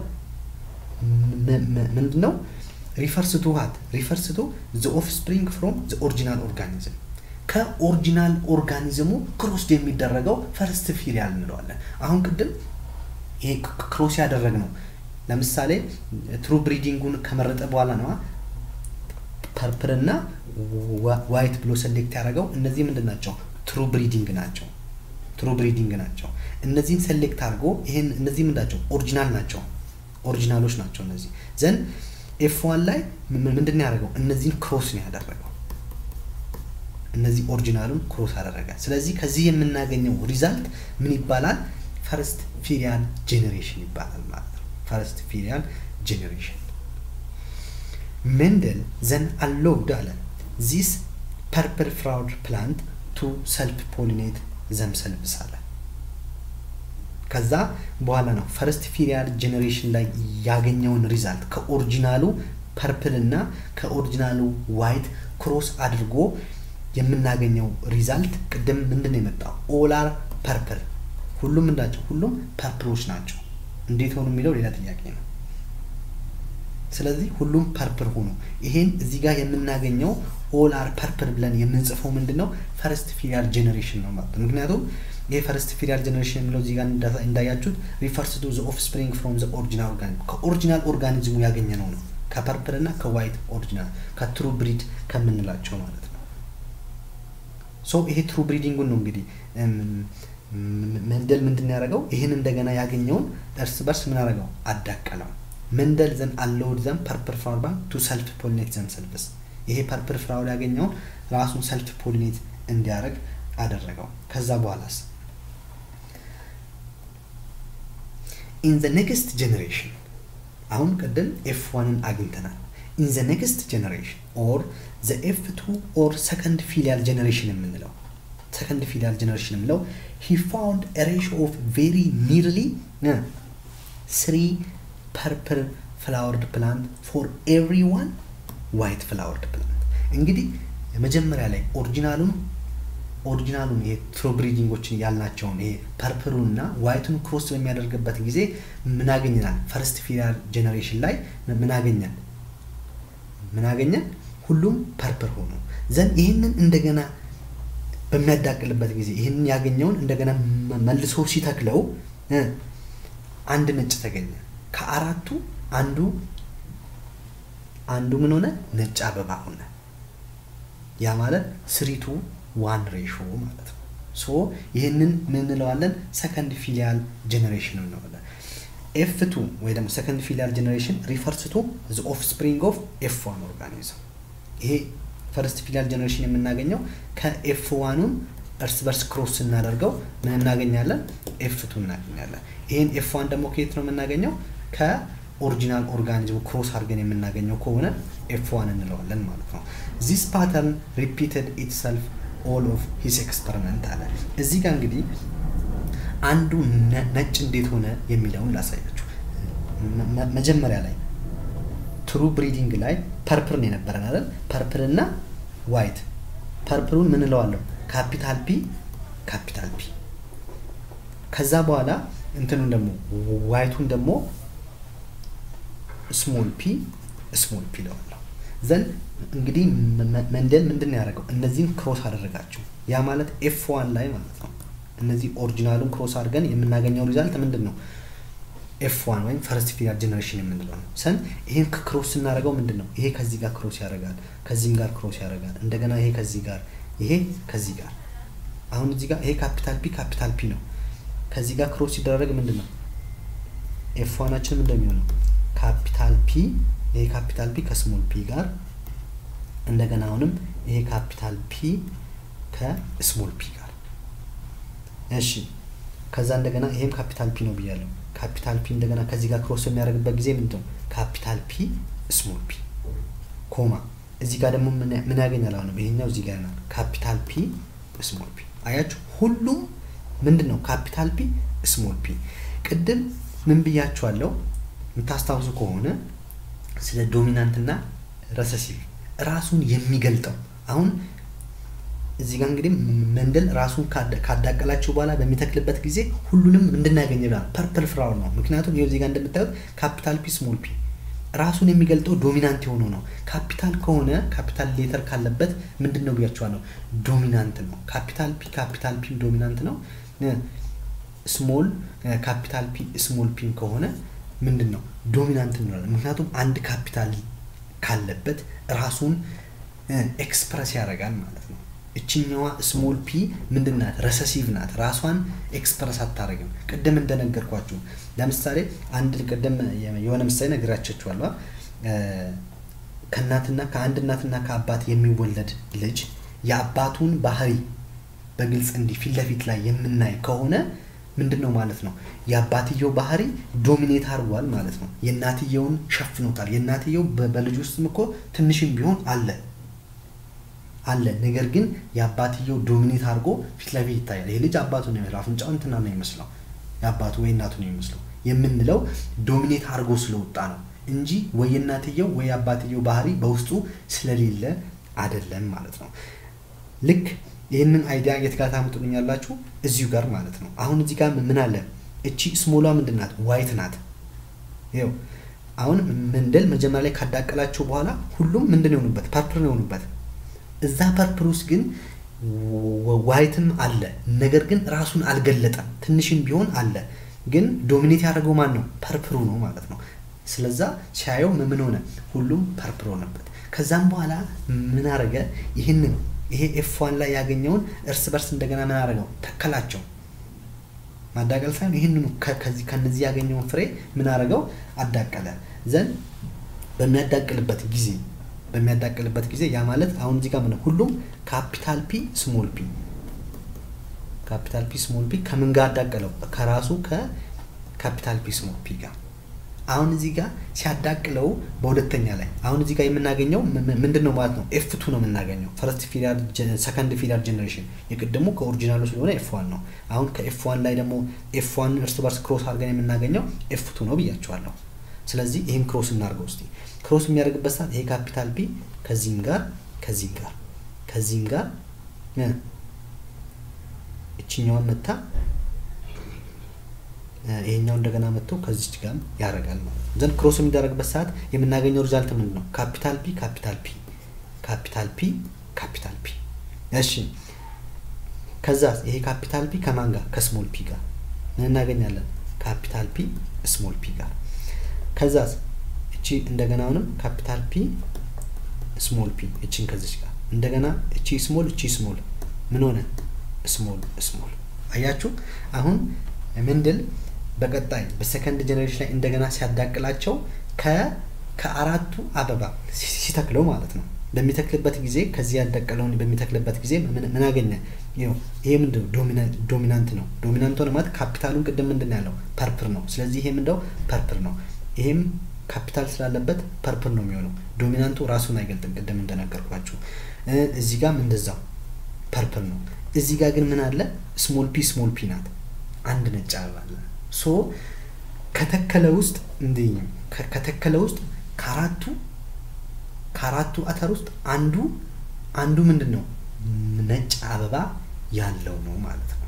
[SPEAKER 2] ምንድን ነው? ሪፈርስ ቱ ዋት ሪፈርስ ቱ ዘ ኦፍስፕሪንግ ፍሮም ዘ ኦሪጂናል ኦርጋኒዝም ከኦሪጂናል ኦርጋኒዝሙ ክሮስድ የሚደረገው ፈርስት ፊሊያል እንለዋለን። አሁን ቅድም ይሄ ክሮስ ያደረግ ነው። ለምሳሌ ትሩ ብሪዲንጉን ከመረጠ በኋላ ነዋ ፐርፕል እና ዋይት ብሎ ሰሌክት ያደረገው እነዚህ ምንድን ናቸው? ትሩ ብሪዲንግ ናቸው። ትሩ ብሪዲንግ ናቸው። እነዚህን ሰሌክት አድርጎ ይሄን እነዚህ ምንድን ናቸው? ኦሪጂናል ናቸው። ኦሪጂናሎች ናቸው እነዚህ ዘንድ ኤፍ ዋን ላይ ምንድን ነው ያደረገው? እነዚህን ክሮስ ነው ያደረገው። እነዚህ ኦሪጂናሉን ክሮስ አደረገ። ስለዚህ ከዚህ የምናገኘው ሪዛልት ምን ይባላል? ፈርስት ፊሊያል ጄኔሬሽን ይባላል ማለት ነው። ፈርስት ፊሊያል ጄኔሬሽን ሜንደል ዘን አሎውድ አለ ዚስ ፐርፕል ፍላወር ፕላንት ቱ ሰልፍ ፖሊኔት ዘምሰልቭስ አለ። ከዛ በኋላ ነው ፈርስት ፊሊያል ጄኔሬሽን ላይ ያገኘውን ሪዛልት ከኦሪጂናሉ ፐርፕል እና ከኦሪጂናሉ ዋይት ክሮስ አድርጎ የምናገኘው ሪዛልት ቅድም ምንድን ነው የመጣው? ኦላር ፐርፕል ሁሉም እንዳቸው ሁሉም ፐርፕሎች ናቸው። እንዴት ሆኑ የሚለው ሌላ ጥያቄ ነው። ስለዚህ ሁሉም ፐርፕል ሆኑ። ይሄን እዚህ ጋር የምናገኘው ኦል አር ፐርፕል ብለን የምንጽፈው ምንድን ነው? ፈርስት ፊሊያል ጄኔሬሽን ነው ማለት ነው። ምክንያቱም ይሄ ፈርስት ፊሊያል ጄኔሬሽን የሚለው እዚህ ጋር እንዳያችሁት ሪፈርስ ቱ ዘ ኦፍስፕሪንግ ፍሮም ዘ ኦሪጂናል ኦርጋኒዝም ከኦሪጂናል ኦርጋኒዝሙ ያገኘ ነው ነው ከፐርፕል እና ከዋይት ኦሪጂናል ከትሩ ብሪድ ከምንላቸው ማለት ነው። ሶ ይሄ ትሩ ብሪዲንጉን ነው እንግዲህ መንደል ምንድን ያደረገው ይህን እንደገና ያገኘውን እርስ በርስ ምን አደረገው አዳቀለው። መንደል ዘን አለውድ ዘን ፐርፕል ፍላወር ባንክ ቱ ሰልፍ ፖሊኔት ዘን ሰልፍስ ይሄ ፐርፕል ፍላወር ያገኘውን ራሱን ሰልፍ ፖሊኔት እንዲያደርግ አደረገው። ከዛ በኋላስ ኢን ዘ ኔክስት ጀኔሬሽን አሁን ቅድም ኤፍ ዋንን አግኝተናል። ኢን ዘ ኔክስት ጀኔሬሽን ኦር ዘ ኤፍ ቱ ኦር ሰከንድ ፊሊያል ጀኔሬሽን የምንለው ሰከንድ ፊሊያል ጀኔሬሽን የምንለው ሂ ፋውንድ ሬሾ ኦፍ ቬሪ ኒርሊ ስሪ ፐርፕል ፍላወርድ ፕላንት ፎር ኤቭሪ ዋን ዋይት ፍላወርድ ፕላንት። እንግዲህ መጀመሪያ ላይ ኦሪጂናሉን ኦሪጂናሉን ይሄ ትሩ ብሪዲንጎችን ያልናቸውን ይሄ ፐርፕሉን እና ዋይቱን ክሮስ በሚያደርግበት ጊዜ ምን አገኘናል? ፈርስት ፊሊያል ጀኔሬሽን ላይ ምን አገኘን? ምን አገኘን? ሁሉም ፐርፕል ሆኑ ዘንድ ይህንን እንደገና በሚያዳቅልበት ጊዜ ይህንን ያገኘውን እንደገና መልሶ ሲተክለው አንድ ነጭ ተገኘ። ከአራቱ አንዱ አንዱ ምን ሆነ? ነጭ አበባ ሆነ። ያ ማለት ስሪቱ ዋን ሬሾ ማለት ነው። ሶ ይህንን ምን እንለዋለን? ሰከንድ ፊሊያል ጀኔሬሽን እንለዋለን። ኤፍ ቱ ወይ ደግሞ ሰከንድ ፊሊያል ጀኔሬሽን ሪፈርስ ቱ ዘ ኦፍ ስፕሪንግ ኦፍ ኤፍ ዋን ኦርጋኒዝም። ይሄ ፈርስት ፊሊያል ጀኔሬሽን የምናገኘው ከኤፍ ዋኑን እርስ በርስ ክሮስ ስናደርገው ምን እናገኛለን? ኤፍ ቱ እናገኛለን። ይህን ኤፍ ዋን ደግሞ ከየት ነው የምናገኘው? ኦሪጂናል ኦርጋኒዝም ክሮስ አድርገን የምናገኘው ከሆነ ኤፍ ዋን እንለዋለን ማለት ነው። ዚስ ፓተርን ሪፒትድ ኢትሰልፍ ኦል ኦፍ ሂስ ኤክስፐሪመንት አለ። እዚህ ጋር እንግዲህ አንዱ ነጭ እንዴት ሆነ የሚለውን ላሳያችሁ። መጀመሪያ ላይ ትሩ ብሪዲንግ ላይ ፐርፕል ነው የነበረን አይደል? ፐርፕል እና ዋይት። ፐርፕሉን ምን እለዋለሁ? ካፒታል ፒ ካፒታል ፒ። ከዛ በኋላ እንትኑን ደግሞ ዋይቱን ደግሞ ስሞል ፒ ስሞል ፒ እለዋለሁ። ዘን እንግዲህ መንደል ምንድን ነው ያደረገው? እነዚህን ክሮስ አደረጋቸው። ያ ማለት ኤፍ ዋን ላይ ማለት ነው። እነዚህ ኦሪጂናሉን ክሮስ አድርገን የምናገኘው ሪዛልት ምንድን ነው? ኤፍ ዋን ወይም ፈርስት ፊደር ጀነሬሽን የምንለው ነው። ሰን ይህን ክሮስ ስናደርገው ምንድን ነው? ይሄ ከዚህ ጋር ክሮስ ያደርጋል፣ ከዚህም ጋር ክሮስ ያደርጋል። እንደገና ይሄ ከዚህ ጋር፣ ይሄ ከዚህ ጋር። አሁን እዚህ ጋር ይሄ ካፒታል ፒ ካፒታል ፒ ነው። ከዚህ ጋር ክሮስ ሲደረግ ምንድን ነው ኤፍ ዋናችን ምንድን ነው የሚሆነው? ካፒታል ፒ ይሄ ካፒታል ፒ ከስሞል ፒ ጋር እንደገና አሁንም ይሄ ካፒታል ፒ ከስሞል ፒ ጋር እሺ ከዛ እንደገና ይሄም ካፒታል ፒ ነው ብያለሁ ካፒታል ፒ እንደገና ከዚህ ጋር ክሮስ የሚያደርግበት ጊዜ ምንድን ነው ካፒታል ፒ ስሞል ፒ ኮማ እዚህ ጋር ደግሞ ምን ያገኛል አሁንም ይሄኛው እዚህ ጋር ይሆናል ካፒታል ፒ ስሞል ፒ አያችሁ ሁሉም ምንድን ነው ካፒታል ፒ ስሞል ፒ ቅድም ምን ብያችኋለሁ የምታስታውሱ ከሆነ ስለ ዶሚናንትና ረሰሲቭ ራሱን የሚገልጠው አሁን እዚህ ጋር እንግዲህ መንደል ራሱን ካዳቀላቸው በኋላ በሚተክልበት ጊዜ ሁሉንም እንድናገኝ ይላል ፐርፕል ፍራውን ነው ምክንያቱም ይኸው እዚህ ጋር እንደምታዩት ካፒታል ፒ ስሞል ፒ ራሱን የሚገልጠው ዶሚናንት የሆነው ነው ካፒታል ከሆነ ካፒታል ሌተር ካለበት ምንድን ነው ብያቸዋለሁ ዶሚናንት ነው ካፒታል ፒ ካፒታል ፒ ዶሚናንት ነው ስሞል ካፒታል ፒ ስሞል ፒም ከሆነ ምንድን ነው ዶሚናንት እንላለን ምክንያቱም አንድ ካፒታል ካለበት ራሱን ኤክስፕረስ ያደርጋል ማለት ነው እችኛዋ ስሞል ፒ ምንድን ናት ረሰሲቭ ናት ራሷን ኤክስፕረስ አታደርግም ቅድም እንደነገርኳችሁ ለምሳሌ አንድ ቅድም የሆነ ምሳሌ ነግራቸችኋለሁ ከእናትና ከአንድ እናትና ከአባት የሚወለድ ልጅ የአባቱን ባህሪ በግልጽ እንዲህ ፊት ለፊት ላይ የምናይ ከሆነ ምንድን ነው ማለት ነው የአባትየው ባህሪ ዶሚኔት አድርጓል ማለት ነው የእናትየውን ሸፍኖታል የእናትየው በልጅ ውስጥም እኮ ትንሽም ቢሆን አለ አለ ነገር ግን የአባትየው ዶሚኔት አድርጎ ፊት ለፊት ይታያል ይህ ልጅ አባቱ ነው የሚመስለው አፍንጫው እንትና ነው የሚመስለው የአባቱ ወይ እናቱ ነው የሚመስለው የምንለው ዶሚኔት አድርጎ ስለወጣ ነው እንጂ ወይ የእናትየው ወይ የአባትየው ባህሪ በውስጡ ስለሌለ አይደለም ማለት ነው ልክ ይህንን አይዲያ የት ጋር ታምጡልኛላችሁ እዚሁ ጋር ማለት ነው አሁን እዚህ ጋር ምን አለ እቺ ስሞሏ ምንድን ናት ዋይት ናት ይው አሁን ምንድል መጀመሪያ ላይ ካዳቀላቸው በኋላ ሁሉም ምንድን የሆኑበት ፐርፕል ነው የሆኑበት እዛ ፐርፕል ውስጥ ግን ዋይትም አለ ነገር ግን ራሱን አልገለጠም ትንሽም ቢሆን አለ ግን ዶሚኔት ያደረገው ማን ነው ፐርፕሩ ነው ማለት ነው ስለዛ ሲያየው ምን ሆነ ሁሉም ፐርፕል ሆነበት ከዛም በኋላ ምን አረገ ይህንን ይሄ ኤፍ ዋን ላይ ያገኘውን እርስ በርስ እንደገና ምን አደረገው ተከላቸው ማዳቀል ሳይሆን ይህንኑ ከዚህ ከነዚህ ያገኘውን ፍሬ ምን አደረገው አዳቀለ ዘንድ በሚያዳቅልበት ጊዜ በሚያዳቅልበት ጊዜ ያ ማለት አሁን እዚህ ጋር ምን ሁሉም ካፒታል ፒ ስሞል ፒ ካፒታል ፒ ስሞል ፒ ከምን ጋር አዳቀለው ከራሱ ከካፒታል ፒ ስሞል ፒ ጋር አሁን እዚህ ጋር ሲያዳቅለው በሁለተኛ ላይ አሁን እዚህ ጋር የምናገኘው ምንድን ነው ማለት ነው ኤፍቱ ነው የምናገኘው ፈርስት ፊደር ሰከንድ ፊደር ጀኔሬሽን የቅድሙ ከኦሪጂናሉ ስለሆነ ኤፍ ዋን ነው አሁን ከኤፍ ዋን ላይ ደግሞ ኤፍ ዋን እርስ በርስ ክሮስ አድርገን የምናገኘው ኤፍቱ ነው ብያቸዋለሁ ስለዚህ ይህን ክሮስ እናድርገው እስቲ ክሮስ የሚያደርግበት ሰዓት ይሄ ካፒታል ፒ ከዚህም ጋር ከዚህም ጋር ከዚህም ጋር እችኛዋን መታ ይሄኛው እንደገና መጥቶ ከዚች ጋር ያደርጋል ማለት ነው ዘንድ ክሮስ የሚደረግበት ሰዓት የምናገኘው ሪዛልት ምንድን ነው ካፒታል ፒ ካፒታል ፒ ካፒታል ፒ ካፒታል ፒ እሺ ከዛ ይሄ ካፒታል ፒ ከማን ጋር ከስሞል ፒ ጋር ምን እናገኛለን ካፒታል ፒ ስሞል ፒ ጋር ከዛ እቺ እንደገና አሁንም ካፒታል ፒ ስሞል ፒ እቺን ከዚች ጋር እንደገና እቺ ስሞል እቺ ስሞል ምን ሆነ ስሞል ስሞል አያችሁ አሁን ምንድል በቀጣይ በሰከንድ ጀኔሬሽን ላይ እንደገና ሲያዳቅላቸው ከአራቱ አበባ ሲተክለው ማለት ነው በሚተክልበት ጊዜ ከዚህ ያዳቀለውን በሚተክልበት ጊዜ ምን አገኘ ይሄ ምንድነው ዶሚናንት ነው ዶሚናንት ሆነ ማለት ካፒታሉን ቅድም ምንድን ያለው ፐርፕር ነው ስለዚህ ይሄ ምንደው ፐርፕር ነው ይሄም ካፒታል ስላለበት ፐርፕል ነው የሚሆነው። ዶሚናንቱ ራሱን አይገልጥም ቅድም እንደነገርኳችሁ። እዚህ ጋም እንደዛው ፐርፕል ነው። እዚህ ጋር ግን ምን አለ? ስሞል ፒ ስሞል ፒ ናት። አንድ ነጭ አበባ አለ። ሶ ከተከለ ውስጥ እንደ ከተከለ ውስጥ ከአራቱ ከአራቱ አተር ውስጥ አንዱ አንዱ ምንድን ነው ነጭ አበባ ያለው ነው ማለት ነው።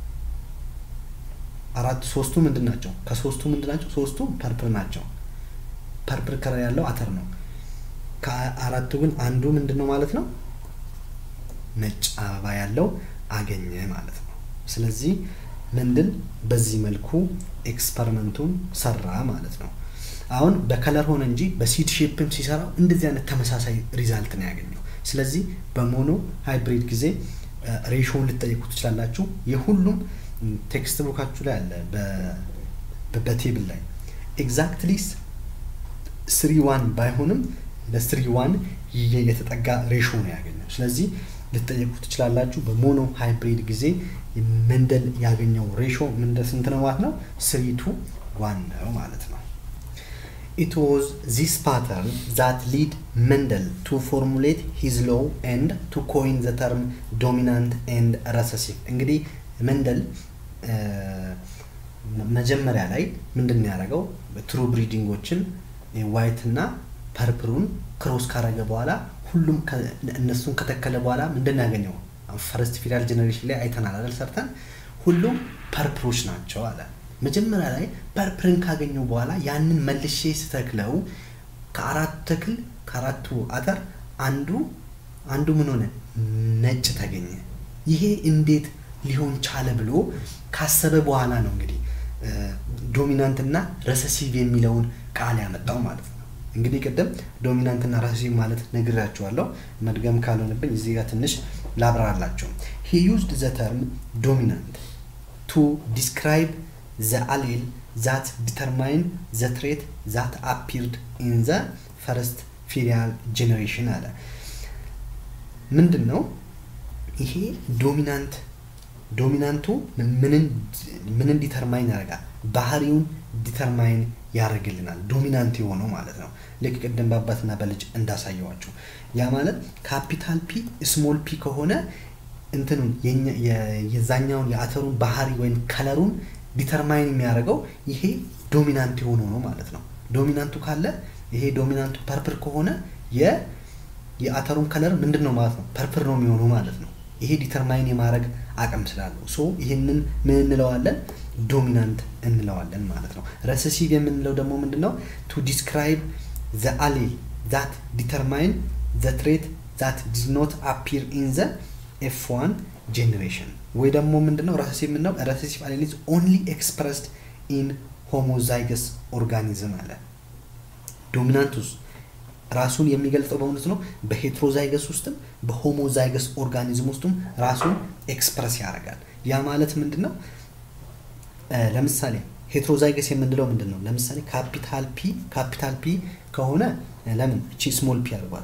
[SPEAKER 2] አራት ሶስቱ ምንድን ናቸው? ከሶስቱ ምንድን ናቸው? ሶስቱ ፐርፕል ናቸው። ፐርፕል ከለር ያለው አተር ነው። ከአራቱ ግን አንዱ ምንድን ነው ማለት ነው? ነጭ አበባ ያለው አገኘ ማለት ነው። ስለዚህ ምንድን በዚህ መልኩ ኤክስፐሪመንቱን ሰራ ማለት ነው። አሁን በከለር ሆነ እንጂ በሲድ ሼፕም ሲሰራው እንደዚህ አይነት ተመሳሳይ ሪዛልት ነው ያገኘው። ስለዚህ በሞኖ ሃይብሪድ ጊዜ ሬሾውን ልጠይቁ ትችላላችሁ። የሁሉም ቴክስት ቡካችሁ ላይ አለ በቴብል ላይ ኤግዛክትሊ ስሪ ዋን ባይሆንም ለስሪ ዋን የተጠጋ ሬሾ ነው ያገኘው። ስለዚህ ልጠየቁ ትችላላችሁ። በሞኖ ሃይብሪድ ጊዜ መንደል ያገኘው ሬሾ ምንደ ስንት ነው ማለት ነው? ስሪ ቱ ዋን ነው ማለት ነው። It was this pattern that lead Mendel to formulate his law and to coin the term dominant and recessive. እንግዲህ መንደል መጀመሪያ ላይ ምንድን ነው ያደረገው? ትሩ ብሪዲንጎችን ዋይት እና ፐርፕሩን ክሮስ ካረገ በኋላ ሁሉም እነሱን ከተከለ በኋላ ምንድን ነው ያገኘው? ፈረስት ፊዳል ጀኔሬሽን ላይ አይተናል አይደል? ሰርተን ሁሉም ፐርፕሮች ናቸው አለ። መጀመሪያ ላይ ፐርፕርን ካገኘው በኋላ ያንን መልሼ ስተክለው ከአራቱ ተክል ከአራቱ አተር አንዱ አንዱ ምን ሆነ ነጭ ተገኘ። ይሄ እንዴት ሊሆን ቻለ ብሎ ካሰበ በኋላ ነው እንግዲህ ዶሚናንት እና ረሰሲቭ የሚለውን ቃል ያመጣው ማለት ነው። እንግዲህ ቅድም ዶሚናንት እና ረሰሲቭ ማለት ነግራችኋለሁ። መድገም ካልሆነብኝ እዚህ ጋር ትንሽ ላብራራላቸው። ሂ ዩዝድ ዘ ተርም ዶሚናንት ቱ ዲስክራይብ ዘ አሌል ዛት ዲተርማይን ዘ ትሬት ዛት አፒርድ ኢን ዘ ፈርስት ፊሪያል ጄኔሬሽን አለ። ምንድን ነው ይሄ ዶሚናንት ዶሚናንቱ ምንን ዲተርማይን ያደርጋል? ባህሪውን ዲተርማይን ያደርግልናል። ዶሚናንት የሆነው ማለት ነው። ልክ ቅድም በአባትና በልጅ እንዳሳየዋችሁ ያ ማለት ካፒታል ፒ ስሞል ፒ ከሆነ እንትኑን የዛኛውን የአተሩን ባህሪ ወይም ከለሩን ዲተርማይን የሚያደርገው ይሄ ዶሚናንት የሆነው ነው ማለት ነው። ዶሚናንቱ ካለ ይሄ ዶሚናንቱ ፐርፕር ከሆነ የአተሩን ከለር ምንድን ነው ማለት ነው? ፐርፕር ነው የሚሆነው ማለት ነው። ይሄ ዲተርማይን የማድረግ አቅም ስላለው ሶ ይህንን ምን እንለዋለን? ዶሚናንት እንለዋለን ማለት ነው። ረሰሲቭ የምንለው ደግሞ ምንድን ነው? ቱ ዲስክራይብ ዘ አሌል ዛት ዲተርማይን ዘ ትሬት ዛት ዲዝ ኖት አፒር ኢን ዘ ኤፍ ዋን ጄኔሬሽን ወይ ደግሞ ምንድነው ረሰሲቭ የምንለው ረሰሲቭ አሌል ኢዝ ኦንሊ ኤክስፕረስድ ኢን ሆሞዛይገስ ኦርጋኒዝም አለ። ዶሚናንቱስ ራሱን የሚገልጸው በእውነት ነው በሄትሮዛይገስ ውስጥም በሆሞዛይገስ ኦርጋኒዝም ውስጥም ራሱን ኤክስፕረስ ያደርጋል። ያ ማለት ምንድን ነው? ለምሳሌ ሄትሮዛይገስ የምንለው ምንድን ነው? ለምሳሌ ካፒታል ፒ ካፒታል ፒ ከሆነ ለምን እቺ ስሞል ፒ አድርጓል።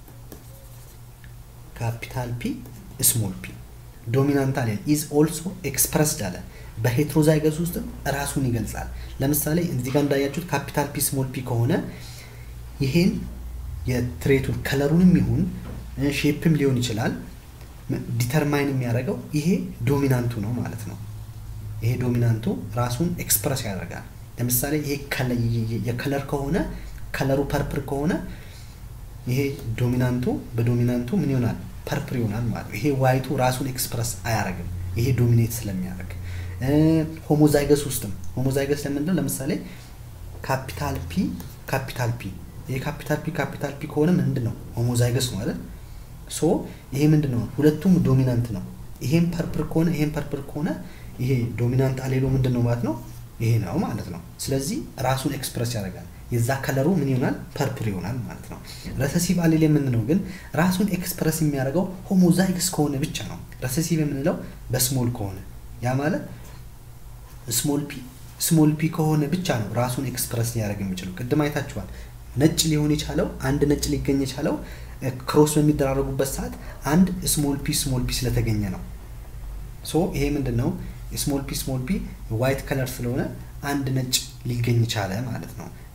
[SPEAKER 2] ካፒታል ፒ ስሞል ፒ ዶሚናንት አለ ኢዝ ኦልሶ ኤክስፕረስድ አለ። በሄትሮዛይገስ ውስጥም ራሱን ይገልጻል። ለምሳሌ እዚህ ጋር እንዳያችሁት ካፒታል ፒ ስሞል ፒ ከሆነ ይሄን የትሬቱን ከለሩንም ይሁን ሼፕም ሊሆን ይችላል ዲተርማይን የሚያደርገው ይሄ ዶሚናንቱ ነው ማለት ነው። ይሄ ዶሚናንቱ ራሱን ኤክስፕረስ ያደርጋል። ለምሳሌ ይሄ የከለር ከሆነ ከለሩ ፐርፕር ከሆነ ይሄ ዶሚናንቱ በዶሚናንቱ ምን ይሆናል? ፐርፕር ይሆናል ማለት ነው። ይሄ ዋይቱ ራሱን ኤክስፕረስ አያደርግም። ይሄ ዶሚኔት ስለሚያደርግ ሆሞዛይገስ ውስጥም ሆሞዛይገስ ለምንድነው? ለምሳሌ ካፒታል ፒ ካፒታል ፒ ይሄ ካፒታል ፒ ካፒታል ፒ ከሆነ ምንድን ነው? ሆሞዛይገስ ነው አይደል? ሶ ይሄ ምንድን ነው? ሁለቱም ዶሚናንት ነው። ይሄም ፐርፕር ከሆነ ይሄም ፐርፕር ከሆነ ይሄ ዶሚናንት አሌሎ ምንድን ነው ማለት ነው? ይሄ ነው ማለት ነው። ስለዚህ ራሱን ኤክስፕረስ ያደርጋል። የዛ ከለሩ ምን ይሆናል? ፐርፕር ይሆናል ማለት ነው። ረሰሲቭ አሌል የምንለው ግን ራሱን ኤክስፕረስ የሚያደርገው ሆሞዛይግስ ከሆነ ብቻ ነው። ረሰሲቭ የምንለው በስሞል ከሆነ ያ ማለት ስሞል ፒ ስሞል ፒ ከሆነ ብቻ ነው ራሱን ኤክስፕረስ ሊያደርግ የሚችለው። ቅድም አይታችኋል። ነጭ ሊሆን የቻለው አንድ ነጭ ሊገኝ የቻለው ክሮስ በሚደራረጉበት ሰዓት አንድ ስሞል ፒ ስሞል ፒ ስለተገኘ ነው። ሶ ይሄ ምንድን ነው? ስሞል ፒ ስሞል ፒ ዋይት ከለር ስለሆነ አንድ ነጭ ሊገኝ ቻለ ማለት ነው።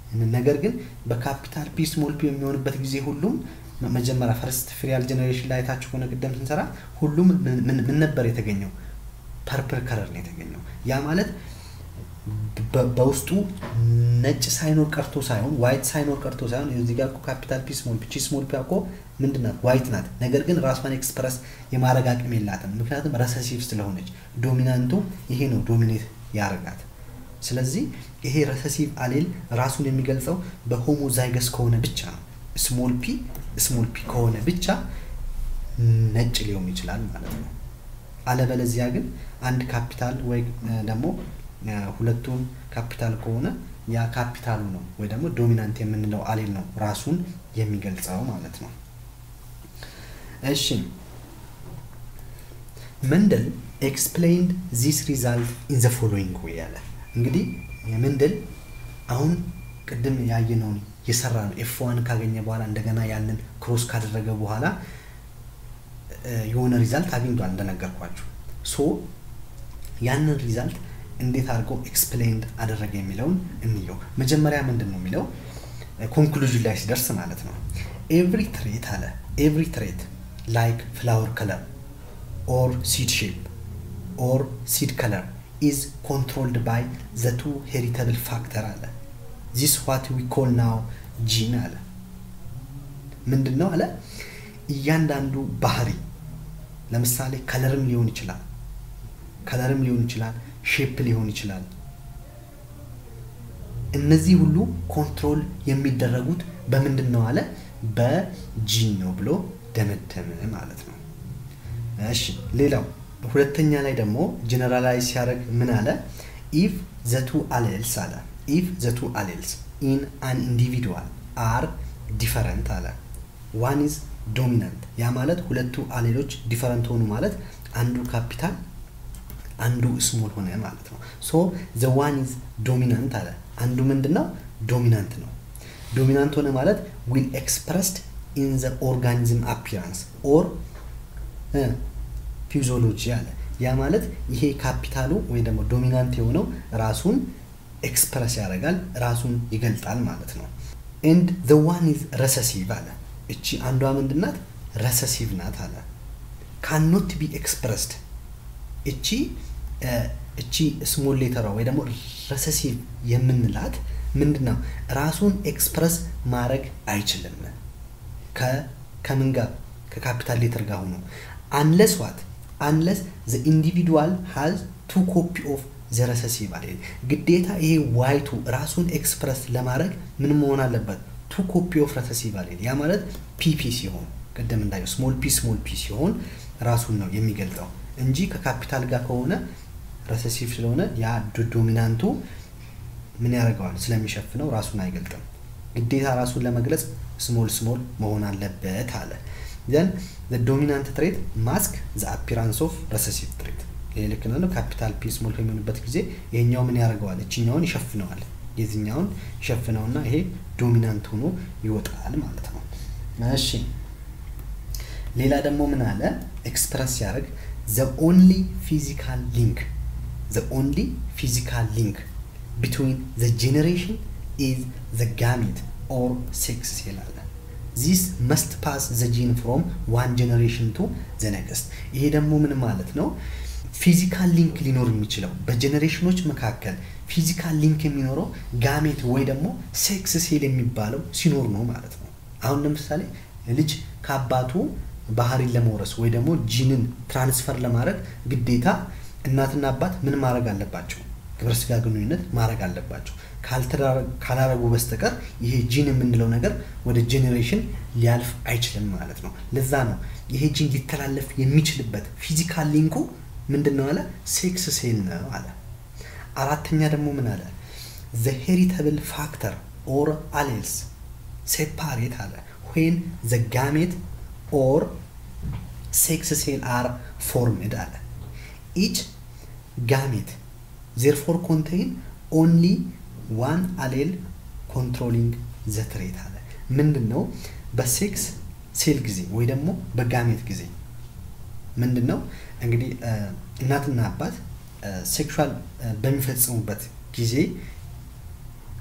[SPEAKER 2] ነገር ግን በካፒታል ፒ ስሞል ፒ የሚሆንበት ጊዜ ሁሉም መጀመሪያ ፈርስት ፍሪያል ጀኔሬሽን ላይ አይታችሁ ከሆነ ቅደም ስንሰራ ሁሉም ምን ነበር የተገኘው? ፐርፕል ከለር ነው የተገኘው። ያ ማለት በውስጡ ነጭ ሳይኖር ቀርቶ ሳይሆን ዋይት ሳይኖር ቀርቶ ሳይሆን እዚህ ጋር እኮ ካፒታል ፒ ስሞል ፒ ስሞል ፒ እኮ ምንድን ናት? ዋይት ናት። ነገር ግን ራሷን ኤክስፕረስ የማድረግ አቅም የላትም። ምክንያቱም ረሰሲቭ ስለሆነች ዶሚናንቱ ይሄ ነው ዶሚኔት ያደርጋት። ስለዚህ ይሄ ረሰሲቭ አሌል ራሱን የሚገልጸው በሆሞዛይገስ ከሆነ ብቻ ነው። ስሞል ፒ ስሞል ፒ ከሆነ ብቻ ነጭ ሊሆን ይችላል ማለት ነው። አለበለዚያ ግን አንድ ካፒታል ወይ ደግሞ ሁለቱም ካፒታል ከሆነ ያ ካፒታሉ ነው ወይ ደግሞ ዶሚናንት የምንለው አሌል ነው ራሱን የሚገልጸው ማለት ነው። እሺ መንደል ኤክስፕሌይንድ ዚስ ሪዛልት ኢን ዘ ፎሎዊንግ ዌይ ያለ እንግዲህ የመንደል አሁን ቅድም ያየነውን የሰራ ነው ኤፍ ዋን ካገኘ በኋላ እንደገና ያንን ክሮስ ካደረገ በኋላ የሆነ ሪዛልት አግኝቷል እንደነገርኳችሁ ሶ ያንን ሪዛልት እንዴት አድርገው ኤክስፕሌንድ አደረገ የሚለውን እንየው መጀመሪያ ምንድን ነው የሚለው ኮንክሉዥን ላይ ሲደርስ ማለት ነው ኤቭሪ ትሬት አለ ኤቭሪ ትሬት ላይክ ፍላወር ከለር ኦር ሲድ ሼፕ ኦር ሲድ ከለር ኢዝ ኮንትሮልድ ባይ ዘ ቱ ሄሪተብል ፋክተር አለ ዚስ ዋት ዊ ኮል ናው ጂን አለ ምንድን ነው አለ እያንዳንዱ ባህሪ ለምሳሌ ከለርም ሊሆን ይችላል ከለርም ሊሆን ይችላል ሼፕ ሊሆን ይችላል እነዚህ ሁሉ ኮንትሮል የሚደረጉት በምንድን ነው አለ በጂን ነው ብሎ ደመደመ ማለት ነው እሺ ሌላው ሁለተኛ ላይ ደግሞ ጀነራላይዝ ሲያደርግ ምን አለ ኢፍ ዘቱ አሌልስ አለ ኢፍ ዘቱ አሌልስ ኢን አን ኢንዲቪድዋል አር ዲፈረንት አለ ዋን ኢዝ ዶሚናንት ያ ማለት ሁለቱ አሌሎች ዲፈረንት ሆኑ ማለት አንዱ ካፒታል አንዱ ስሞል ሆነ ማለት ነው ሶ ዘ ዋን ኢዝ ዶሚናንት አለ አንዱ ምንድን ነው ዶሚናንት ነው ዶሚናንት ሆነ ማለት ዊል ኤክስፕረስድ ኢን ዘ ኦርጋኒዝም አፒራንስ ኦር ፊዚዮሎጂ አለ ያ ማለት ይሄ ካፒታሉ ወይ ደግሞ ዶሚናንት የሆነው ራሱን ኤክስፕረስ ያደርጋል ራሱን ይገልጣል ማለት ነው ኤንድ ዘ ዋን ኢዝ ረሰሲቭ አለ እቺ አንዷ ምንድናት ረሰሲቭ ናት አለ ካኖት ቢ ኤክስፕረስድ እቺ እቺ ስሞል ሌተሯ ወይ ደግሞ ረሰሲቭ የምንላት ምንድን ነው ራሱን ኤክስፕረስ ማድረግ አይችልም ከምን ጋር ከካፒታል ሌተር ጋር ሆኖ አንለስ ዋት አንለስ ዘ ኢንዲቪዱዋል ሃዝ ቱ ኮፒ ኦፍ ዘ ረሰሲቭ አለ ግዴታ ይሄ ዋይቱ ራሱን ኤክስፕረስ ለማድረግ ምን መሆን አለበት ቱ ኮፒ ኦፍ ረሰሲቭ አለ ያ ማለት ፒፒ ሲሆን ቅድም እንዳየው ስሞል ፒ ስሞል ፒ ሲሆን ራሱን ነው የሚገልጠው እንጂ ከካፒታል ጋር ከሆነ ረሰሲቭ ስለሆነ ያ ዶሚናንቱ ምን ያደርገዋል ስለሚሸፍነው ራሱን አይገልጥም ግዴታ ራሱን ለመግለጽ ስሞል ስሞል መሆን አለበት አለ ዘን ዶሚናንት ትሬት ማስክ ዘ አፒራንስ ኦፍ ረሰሲቭ ትሬት ይሄ ልክ ነው ካፒታል ፒ ስሞል በሚሆንበት ጊዜ ይሄኛው ምን ያደርገዋል እችኛውን ይሸፍነዋል የዚኛውን ይሸፍነውና ይሄ ዶሚናንት ሆኖ ይወጣል ማለት ነው እሺ ሌላ ደግሞ ምን አለ ኤክስፕረስ ሲያደርግ ዘ ኦንሊ ፊዚካል ሊንክ ዘ ኦንሊ ፊዚካል ሊንክ ቢትዊን ዘ ጄኔሬሽን ኢዝ ዘ ጋሜት ኦር ሴክስ ሴል አለ ዚስ መስት ፓስ ዘ ጂን ፍሮም ዋን ጀኔሬሽን ቱ ዘ ነክስት ይሄ ደግሞ ምን ማለት ነው ፊዚካል ሊንክ ሊኖር የሚችለው በጀኔሬሽኖች መካከል ፊዚካል ሊንክ የሚኖረው ጋሜት ወይ ደግሞ ሴክስ ሴል የሚባለው ሲኖር ነው ማለት ነው አሁን ለምሳሌ ልጅ ከአባቱ ባህሪን ለመውረስ ወይ ደግሞ ጂንን ትራንስፈር ለማድረግ ግዴታ እናትና አባት ምን ማድረግ አለባቸው ግብረ ስጋ ግንኙነት ማድረግ አለባቸው ካላረጉ በስተቀር ይሄ ጂን የምንለው ነገር ወደ ጄኔሬሽን ሊያልፍ አይችልም ማለት ነው ለዛ ነው ይሄ ጂን ሊተላለፍ የሚችልበት ፊዚካል ሊንኩ ምንድን ነው አለ ሴክስ ሴል ነው አለ አራተኛ ደግሞ ምን አለ ዘ ሄሪተብል ፋክተር ኦር አሌልስ ሴፓሬት አለ ዌን ዘ ጋሜት ኦር ሴክስ ሴል አር ፎርምድ አለ ኢች ጋሜት ዜርፎር ኮንቴይን ኦንሊ ዋን አሌል ኮንትሮሊንግ ዘ ትሬት አለ ምንድን ነው በሴክስ ሴል ጊዜ ወይ ደግሞ በጋሜት ጊዜ ምንድን ነው እንግዲህ እናትና አባት ሴክሹዋል በሚፈጽሙበት ጊዜ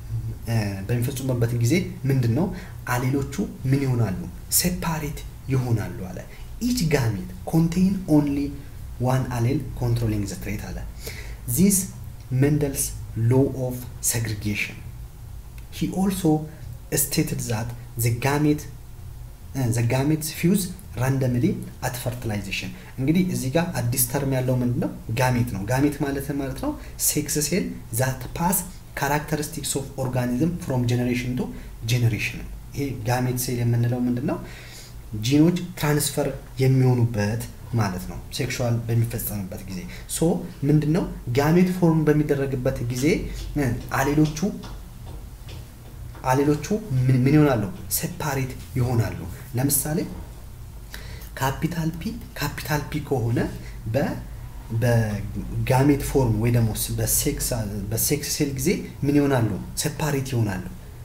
[SPEAKER 2] በሚፈጽሙበት ጊዜ ምንድን ነው አሌሎቹ ምን ይሆናሉ? ሴፓሬት ይሆናሉ አለ። ኢች ጋሜት ኮንቴይን ኦንሊ ዋን አሌል ኮንትሮሊንግ ዘ ትሬት አለ። ዚስ መንደልስ ሎ ኦፍ ሴግሪጌሽን ሂ ኦልሶ ስቴትድ ዛት ዘ ጋሜት ዘ ጋሜትስ ፊውዝ ራንደምሊ አት ፈርቲላይዜሽን። እንግዲህ እዚህ ጋር አዲስ ተርም ያለው ምንድን ነው? ጋሜት ነው። ጋሜት ማለት ማለት ነው ሴክስ ሴል ዛት ፓስ ካራክተሪስቲክስ ኦፍ ኦርጋኒዝም ፍሮም ጀኔሬሽን ቱ ጀኔሬሽን። ይሄ ጋሜት ሴል የምንለው ምንድን ነው? ጂኖች ትራንስፈር የሚሆኑበት ማለት ነው። ሴክሹዋል በሚፈጸምበት ጊዜ ሶ ምንድን ነው ጋሜት ፎርም በሚደረግበት ጊዜ አሌሎቹ አሌሎቹ ምን ይሆናሉ? ሴፓሬት ይሆናሉ። ለምሳሌ ካፒታል ፒ ካፒታል ፒ ከሆነ በ በጋሜት ፎርም ወይ ደግሞ በሴክስ ሴል ጊዜ ምን ይሆናሉ? ሴፓሬት ይሆናሉ።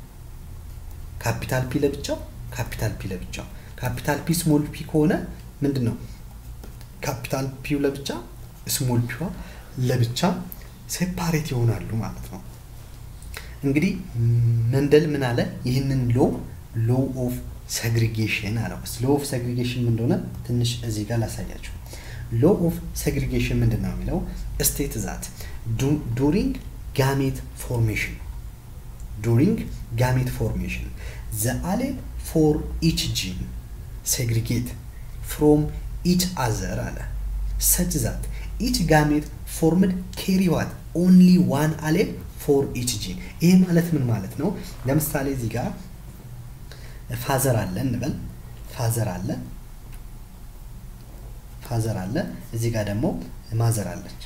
[SPEAKER 2] ካፒታል ፒ ለብቻው፣ ካፒታል ፒ ለብቻው። ካፒታል ፒ ስሞል ፒ ከሆነ ምንድን ነው? ካፒታል ፒው ለብቻ፣ ስሞል ፒዋ ለብቻ ሴፓሬት ይሆናሉ ማለት ነው። እንግዲህ መንደል ምን አለ? ይህንን ሎ ሎ ኦፍ ሰግሪጌሽን አለው። ሎ ኦፍ ሰግሪጌሽን ምን እንደሆነ ትንሽ እዚህ ጋር ላሳያችሁ። ሎ ኦፍ ሰግሪጌሽን ምንድን ነው የሚለው ስቴት ዛት ዱሪንግ ጋሜት ፎርሜሽን ዱሪንግ ጋሜት ፎርሜሽን ዘ አሌል ፎር ኢች ጂን ሴግሪጌት ፍሮም ኢች አዘር አለ ሰች ዛት ኢች ጋሜት ፎርምድ ኬሪ ዋት ኦንሊ ዋን አሌል ፎር ኢች ጂን። ይሄ ማለት ምን ማለት ነው? ለምሳሌ እዚህ ጋር ፋዘር አለ እንበል። ፋዘር አለ ፋዘር አለ። እዚህ ጋር ደግሞ ማዘር አለች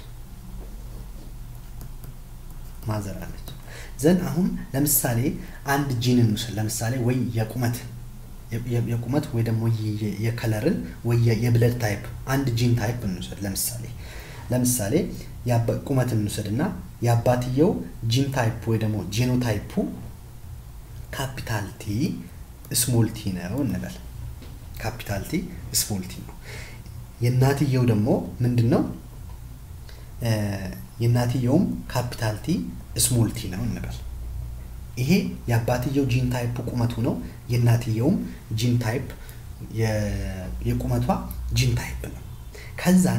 [SPEAKER 2] ማዘር አለች። ዘን አሁን ለምሳሌ አንድ ጂን እንውሰድ። ለምሳሌ ወይ የቁመት የቁመት ወይ ደግሞ የከለርን ወይ የብለድ ታይፕ አንድ ጂን ታይፕ እንውሰድ። ለምሳሌ ለምሳሌ ቁመት እንውሰድ እና የአባትየው ጂን ታይፕ ወይ ደግሞ ጄኖታይፑ ካፒታል ቲ ስሞል ቲ ነው እንበል። ካፒታል ቲ ስሞል ቲ ነው። የእናትየው ደግሞ ምንድን ነው? የእናትየውም ካፒታል ቲ ስሞል ቲ ነው እንበል። ይሄ የአባትየው ጂን ታይፕ ቁመቱ ነው። የእናትየውም ጂን ታይፕ የቁመቷ ጂን ታይፕ ነው። ከዛን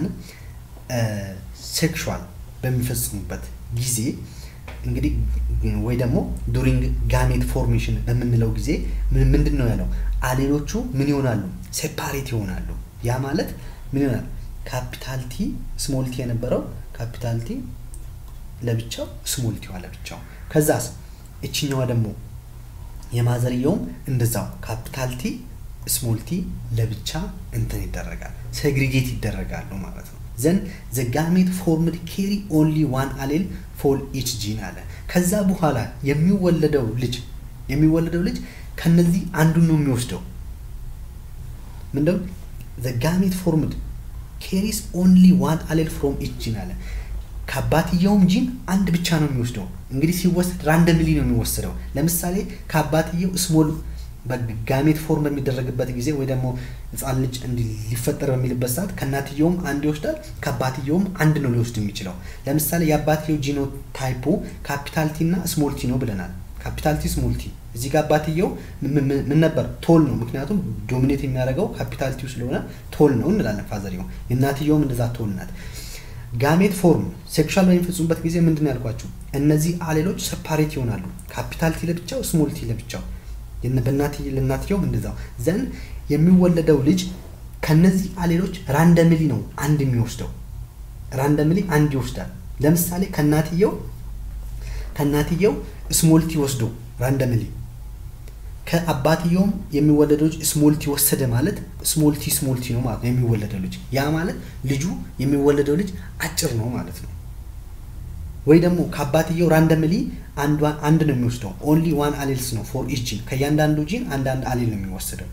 [SPEAKER 2] ሴክሹዋል በሚፈጽሙበት ጊዜ እንግዲህ ወይ ደግሞ ዱሪንግ ጋሜት ፎርሜሽን በምንለው ጊዜ ምንድን ነው ያለው? አሌሎቹ ምን ይሆናሉ? ሴፓሬት ይሆናሉ። ያ ማለት ምን ይሆናል? ካፒታል ቲ ስሞል ቲ የነበረው ካፒታል ቲ ለብቻው ስሞል ቲዋ ለብቻው። ከዛስ እችኛዋ ደግሞ የማዘርየውም እንደዛው ካፒታል ቲ ስሞል ቲ ለብቻ እንትን ይደረጋል፣ ሴግሪጌት ይደረጋሉ ማለት ነው። ዘን ዘ ጋሜት ፎርምድ ኬሪ ኦንሊ ዋን አሌል ፎር ኢች ጂን አለ። ከዛ በኋላ የሚወለደው ልጅ የሚወለደው ልጅ ከነዚህ አንዱን ነው የሚወስደው። ምንድነው ዘ ጋሜት ፎርምድ ኬሪስ ኦንሊ ዋን አሌል ፍሮም ኢች ጂን አለ። ከአባትየውም ጂን አንድ ብቻ ነው የሚወስደው። እንግዲህ ሲወሰድ ራንደምሊ ነው የሚወሰደው። ለምሳሌ ከአባትየው ስሞል ጋሜት ፎርም በሚደረግበት ጊዜ ወይ ደግሞ ህፃን ልጅ ሊፈጠር በሚልበት ሰዓት ከእናትየውም አንድ ይወስዳል፣ ከአባትየውም አንድ ነው ሊወስድ የሚችለው። ለምሳሌ የአባትየው ጂኖ ታይፑ ካፒታልቲ እና ስሞልቲ ነው ብለናል። ካፒታልቲ ስሞልቲ። እዚህ ጋር አባትየው ምን ነበር? ቶል ነው። ምክንያቱም ዶሚኔት የሚያደርገው ካፒታልቲው ስለሆነ ቶል ነው እንላለን። ፋዘርየው የእናትየውም እንደዛ ቶል ናት። ጋሜት ፎርም ሴክሹዋል በሚፈጽሙበት ጊዜ ምንድን ነው ያልኳቸው? እነዚህ አሌሎች ሰፓሬት ይሆናሉ። ካፒታልቲ ለብቻው፣ ስሞልቲ ለብቻው ለእናትየውም እንደዛው ዘን የሚወለደው ልጅ ከነዚህ አሌሎች ራንደምሊ ነው አንድ የሚወስደው ራንደምሊ አንድ ይወስዳል። ለምሳሌ ከእናትየው ከእናትየው ስሞልቲ ወስዶ ራንደምሊ ከአባትየውም የሚወለደው ልጅ ስሞልቲ ወሰደ ማለት ስሞልቲ ስሞልቲ ነው ማለት ነው የሚወለደው ልጅ። ያ ማለት ልጁ የሚወለደው ልጅ አጭር ነው ማለት ነው። ወይ ደግሞ ከአባትየው ራንደምሊ አንድ ነው የሚወስደው። ኦንሊ ዋን አሌልስ ነው ፎር ኢች ጂን። ከእያንዳንዱ ጂን አንዳንድ አሌል ነው የሚወስደው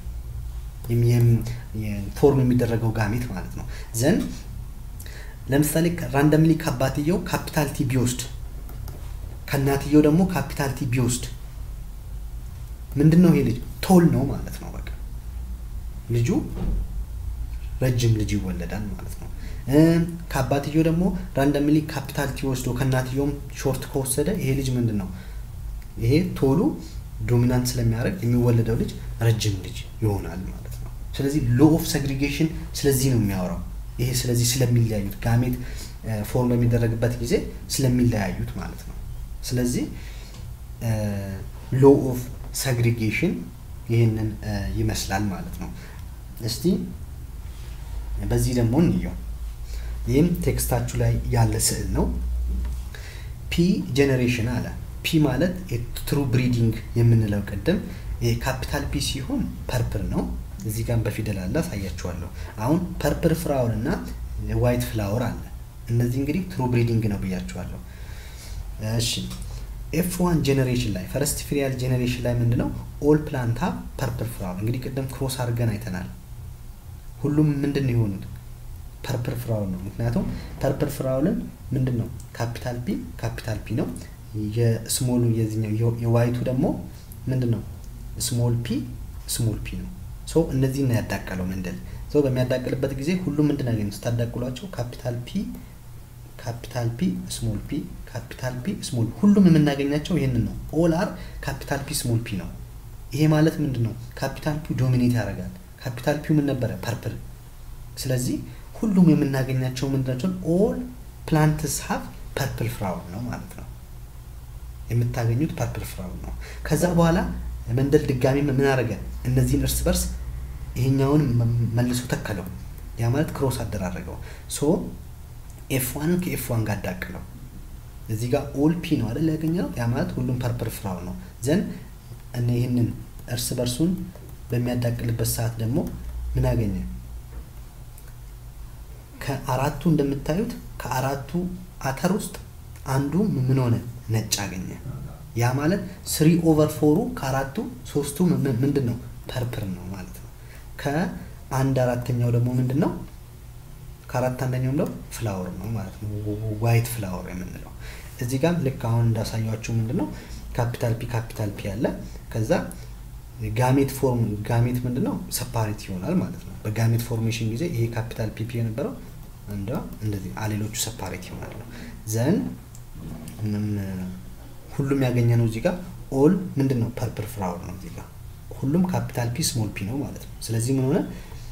[SPEAKER 2] ፎርም የሚደረገው ጋሜት ማለት ነው። ዘን ለምሳሌ ራንደምሊ ከአባትየው ካፒታል ቲ ቢወስድ ከእናትየው ደግሞ ካፒታል ቲ ቢወስድ ምንድን ነው ይሄ ልጅ ቶል ነው ማለት ነው። በቃ ልጁ ረጅም ልጅ ይወለዳል ማለት ነው። ከአባትየው ደግሞ ራንደምሊ ካፒታል ቲ ወስዶ ከእናትየውም ሾርት ከወሰደ ይሄ ልጅ ምንድን ነው ይሄ ቶሎ ዶሚናንት ስለሚያደርግ የሚወለደው ልጅ ረጅም ልጅ ይሆናል ማለት ነው። ስለዚህ ሎ ኦፍ ሰግሪጌሽን ስለዚህ ነው የሚያወራው። ይሄ ስለዚህ ስለሚለያዩት ጋሜት ፎርም በሚደረግበት ጊዜ ስለሚለያዩት ማለት ነው። ስለዚህ ሎ ኦፍ ሰግሪጌሽን ይህንን ይመስላል ማለት ነው። እስቲ በዚህ ደግሞ እንየው። ይህም ቴክስታችሁ ላይ ያለ ስዕል ነው። ፒ ጄኔሬሽን አለ። ፒ ማለት የትሩ ብሪዲንግ የምንለው ቅድም ካፒታል ፒ ሲሆን ፐርፕል ነው። እዚህ ጋር በፊደል አለ አሳያችኋለሁ። አሁን ፐርፕል ፍላወር እና ዋይት ፍላወር አለ። እነዚህ እንግዲህ ትሩ ብሪዲንግ ነው ብያችኋለሁ። እሺ ኤፍ ዋን ጄኔሬሽን ላይ ፈረስት ፍሪያል ጄኔሬሽን ላይ ምንድነው ኦል ፕላንታ ፐርፕል ፍላወር እንግዲህ ቅድም ክሮስ አድርገን አይተናል። ሁሉም ምንድን ነው የሆኑት ፐርፕል ፍራውል ነው። ምክንያቱም ፐርፕል ፍራውልን ምንድን ነው ካፒታል ፒ ካፒታል ፒ ነው። የስሞሉ የዚህኛው የዋይቱ ደግሞ ምንድን ነው ስሞል ፒ ስሞል ፒ ነው። ሶ እነዚህን ነው ያዳቀለው መንደል ሶ በሚያዳቅልበት ጊዜ ሁሉም ምንድን ያገኙ ስታዳቅሏቸው ካፒታል ፒ ካፒታል ፒ ስሞል ፒ ካፒታል ፒ ስሞል ሁሉም የምናገኛቸው ይህንን ነው። ኦል አር ካፒታል ፒ ስሞል ፒ ነው። ይሄ ማለት ምንድን ነው ካፒታል ፒ ዶሚኔት ያደርጋል። ካፒታል ፒው ምን ነበረ ፐርፕል። ስለዚህ ሁሉም የምናገኛቸው ምንድናቸው ኦል ፕላንትስ ሀቭ ፐርፕል ፍራውል ነው ማለት ነው። የምታገኙት ፐርፕል ፍራውል ነው። ከዛ በኋላ መንደል ድጋሚ ምን አደረገ? እነዚህን እርስ በርስ ይሄኛውን መልሶ ተከለው። ያ ማለት ክሮስ አደራረገው። ሶ ኤፍ ዋንን ከኤፍ ዋን ጋር አዳቅለው። እዚህ ጋር ኦል ፒ ነው አይደል ያገኘነው? ያ ማለት ሁሉም ፐርፕል ፍራውል ነው። ዘን እነ ይህንን እርስ በርሱን በሚያዳቅልበት ሰዓት ደግሞ ምን አገኘ? ከአራቱ እንደምታዩት ከአራቱ አተር ውስጥ አንዱ ምን ሆነ? ነጭ አገኘ። ያ ማለት ስሪ ኦቨር ፎሩ ከአራቱ ሶስቱ ምንድን ነው? ፐርፕል ነው ማለት ነው። ከአንድ አራተኛው ደግሞ ምንድን ነው? ከአራት አንደኛውም ደግሞ ፍላወር ነው ማለት ነው። ዋይት ፍላወር የምንለው እዚህ ጋር ልክ አሁን እንዳሳያችሁ ምንድን ነው ካፒታል ፒ ካፒታል ፒ አለ ከዛ ጋሜት ፎርም ጋሜት ምንድን ነው ሰፓሬት ይሆናል ማለት ነው። በጋሜት ፎርሜሽን ጊዜ ይሄ ካፒታል ፒፒ የነበረው እንደ እንደዚህ አሌሎቹ ሰፓሬት ይሆናሉ። ዘን ሁሉም ያገኘ ነው እዚህ ጋር ኦል ምንድን ነው ፐርፕል ፍራወር ነው እዚህ ጋር ሁሉም ካፒታል ፒ ስሞል ፒ ነው ማለት ነው። ስለዚህ ምን ሆነ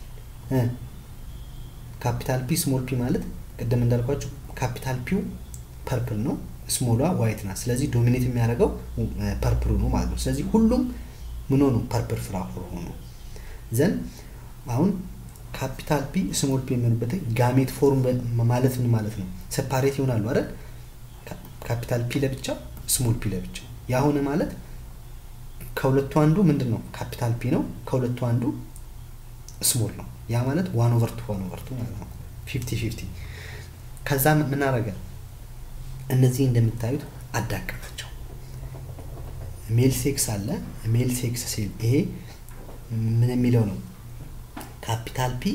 [SPEAKER 2] ካፒታል ፒ ስሞል ፒ ማለት ቅድም እንዳልኳቸው ካፒታል ፒው ፐርፕል ነው፣ ስሞሏ ዋይት ናት። ስለዚህ ዶሚኔት የሚያደርገው ፐርፕሉ ነው ማለት ነው። ስለዚህ ሁሉም ምን ሆኑ ፐርፕል ፍላወር ሆኑ። ዘን አሁን ካፒታል ፒ ስሞል ፒ የሚሆንበት ጋሜት ፎርም ማለት ምን ማለት ነው? ሰፓሬት ይሆናሉ አይደል? ካፒታል ፒ ለብቻ ስሞል ፒ ለብቻ። ያሁን ማለት ከሁለቱ አንዱ ምንድን ነው ካፒታል ፒ ነው፣ ከሁለቱ አንዱ ስሞል ነው። ያ ማለት ዋን ኦቨር ቱ ዋን ኦቨር ቱ ማለት ነው። ፊፍቲ ፊፍቲ። ከዛ ምን አረገ? እነዚህ እንደምታዩት አዳቀላቸው። ሜል ሴክስ አለ። ሜል ሴክስ ሴል ይሄ ምን የሚለው ነው? ካፒታል ፒ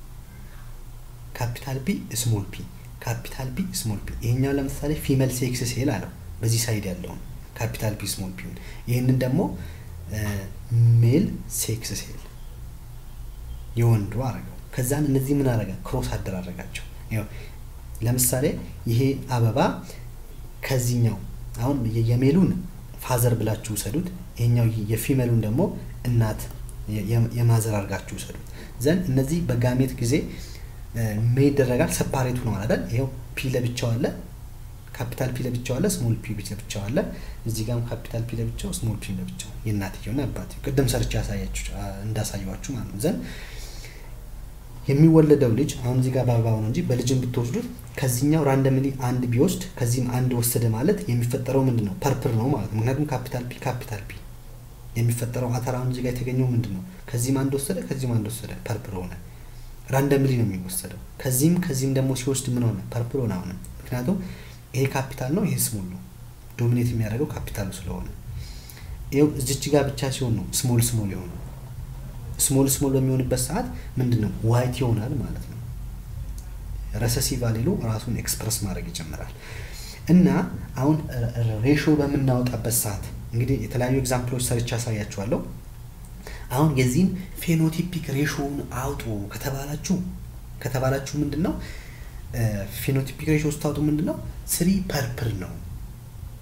[SPEAKER 2] ካፒታል ፒ ስሞል ፒ ካፒታል ፒ ስሞል ፒ። ይሄኛው ለምሳሌ ፊሜል ሴክስ ሴል አለው በዚህ ሳይድ ያለውን ካፒታል ፒ ስሞል ፒ። ይህንን ደግሞ ሜል ሴክስ ሴል የወንዱ አረገው። ከዛን እነዚህ ምን አረገ? ክሮስ አደራረጋቸው። ለምሳሌ ይሄ አበባ ከዚህኛው አሁን የሜሉን ፋዘር ብላችሁ ውሰዱት። ይሄኛው የፊሜሉን ደግሞ እናት የማዘር አድርጋችሁ ውሰዱት። ዘን እነዚህ በጋሜት ጊዜ ምን ይደረጋል? ሰፓሬቱ ነው አይደል? ይኸው ፒ ለብቻው አለ፣ ካፒታል ፒ ለብቻው አለ፣ ስሞል ፒ ለብቻው አለ። እዚህ ጋርም ካፒታል ፒ ለብቻው፣ ስሞል ፒ ለብቻው የእናትየውና አባትየው ቅድም ሰርቼ ያሳያችሁ እንዳሳየዋችሁ ማለት ነው። ዘን የሚወለደው ልጅ አሁን እዚህ ጋር በአበባው ነው እንጂ በልጅም ብትወስዱት ከዚህኛው ራንደምሊ አንድ ቢወስድ ከዚህም አንድ ወሰደ ማለት የሚፈጠረው ምንድን ነው? ፐርፕል ነው ማለት ነው። ምክንያቱም ካፒታል ፒ ካፒታል ፒ የሚፈጠረው አተር አሁን እዚህ ጋር የተገኘው ምንድን ነው? ከዚህም አንድ ወሰደ፣ ከዚህም አንድ ወሰደ፣ ፐርፕል ሆነ። ራንደምሊ ነው የሚወሰደው። ከዚህም ከዚህም ደግሞ ሲወስድ ምን ሆነ? ፐርፕል ሆነ አሁንም። ምክንያቱም ይሄ ካፒታል ነው፣ ይሄ ስሞል ነው። ዶሚኔት የሚያደርገው ካፒታሉ ስለሆነ ይኸው እዚች ጋር ብቻ ሲሆን ነው ስሞል ስሞል የሆነው። ስሞል ስሞል በሚሆንበት ሰዓት ምንድን ነው ዋይት ይሆናል ማለት ነው። ረሰሲቭ አሌሉ ራሱን ኤክስፕረስ ማድረግ ይጀምራል። እና አሁን ሬሾ በምናወጣበት ሰዓት እንግዲህ የተለያዩ ኤግዛምፕሎች ሰርቻ ያሳያችኋለሁ። አሁን የዚህን ፌኖቲፒክ ሬሾውን አውጡ ከተባላችሁ ከተባላችሁ ምንድን ነው ፌኖቲፒክ ሬሾ ስታውጡ ምንድን ነው ስሪ ፐርፕል ነው፣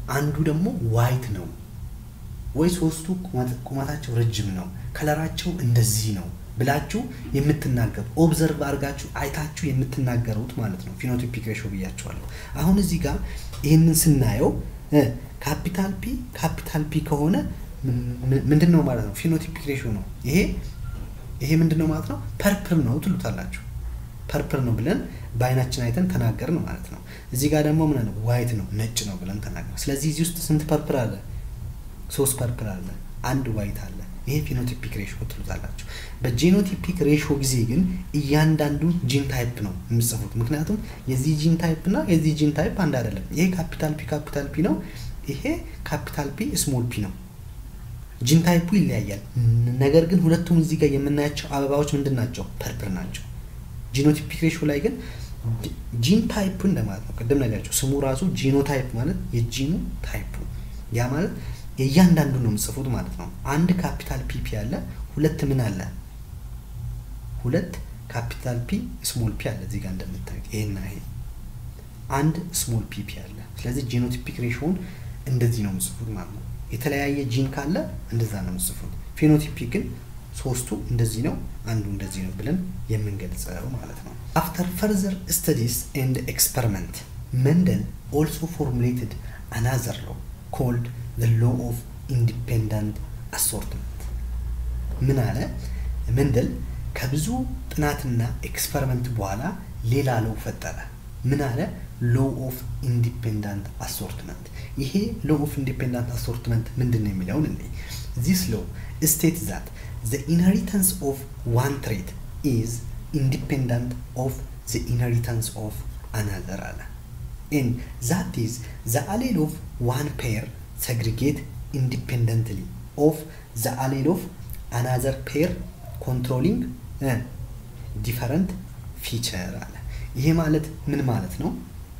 [SPEAKER 2] አንዱ ደግሞ ዋይት ነው ወይ ሶስቱ ቁመታቸው ረጅም ነው ከለራቸው እንደዚህ ነው ብላችሁ የምትናገሩ ኦብዘርቭ አድርጋችሁ አይታችሁ የምትናገሩት ማለት ነው ፊኖቲፒክ ሬሾ ብያቸዋለሁ አሁን እዚህ ጋር ይህንን ስናየው ካፒታል ፒ ካፒታል ፒ ከሆነ ምንድን ነው ማለት ነው ፊኖቲፒክ ሬሾ ነው ይሄ ይሄ ምንድን ነው ማለት ነው ፐርፕል ነው ትሉታላችሁ ፐርፕል ነው ብለን በአይናችን አይተን ተናገርን ማለት ነው እዚህ ጋር ደግሞ ምን ነው ዋይት ነው ነጭ ነው ብለን ተናገር ስለዚህ እዚህ ውስጥ ስንት ፐርፕል አለ ሶስት ፐርፕል አለ አንድ ዋይት አለ ይሄ ፊኖቲፒክ ሬሾ ትሉታላችሁ በጂኖቲፒክ ሬሾ ጊዜ ግን እያንዳንዱ ጂን ታይፕ ነው የምጽፉት ምክንያቱም የዚህ ጂን ታይፕ እና የዚህ ጂን ታይፕ አንድ አይደለም ይሄ ካፒታል ፒ ካፒታል ፒ ነው ይሄ ካፒታል ፒ ስሞል ፒ ነው ጂን ታይፑ ይለያያል ነገር ግን ሁለቱም እዚህ ጋር የምናያቸው አበባዎች ምንድን ናቸው ፐርፕል ናቸው ጂኖቲፒክ ሬሾ ላይ ግን ጂን ታይፕ እንደማለት ነው ቅድም ነገራቸው ስሙ ራሱ ጂኖታይፕ ማለት የጂኑ ታይፑ ያ ማለት የእያንዳንዱ ነው የምጽፉት ማለት ነው አንድ ካፒታል ፒፒ አለ ሁለት ምን አለ ሁለት ካፒታል ፒ ስሞል ፒ አለ እዚህ ጋር እንደምታዩት ይሄና ይሄ አንድ ስሞል ፒፒ አለ ስለዚህ ጂኖቲፒክ ሬሾውን እንደዚህ ነው የምጽፉት ማለት ነው የተለያየ ጂን ካለ እንደዛ ነው የምጽፉት ፊኖቲፒክ ግን ሶስቱ እንደዚህ ነው አንዱ እንደዚህ ነው ብለን የምንገልጸው ማለት ነው አፍተር ፈርዘር ስተዲስ ኤንድ ኤክስፐሪመንት መንደል ኦልሶ ፎርሙሌትድ አናዘር ሎ ኮልድ the law of independent assortment ምን አለ መንደል ከብዙ ጥናትና ኤክስፐሪመንት በኋላ ሌላ ለው ፈጠረ ምን አለ ሎ ኦፍ ኢንዲፔንዳንት አሶርትመንት ይሄ ሎ ኦፍ ኢንዲፔንዳንት አሶርትመንት ምንድን ነው የሚለውን እኔ ዚስ ሎ ስቴት ዛት the inheritance of one trait is independent of the inheritance of another አለ and that is the allele of one pair segregate independently of the allele of another pair controlling uh, different feature አለ ይሄ ማለት ምን ማለት ነው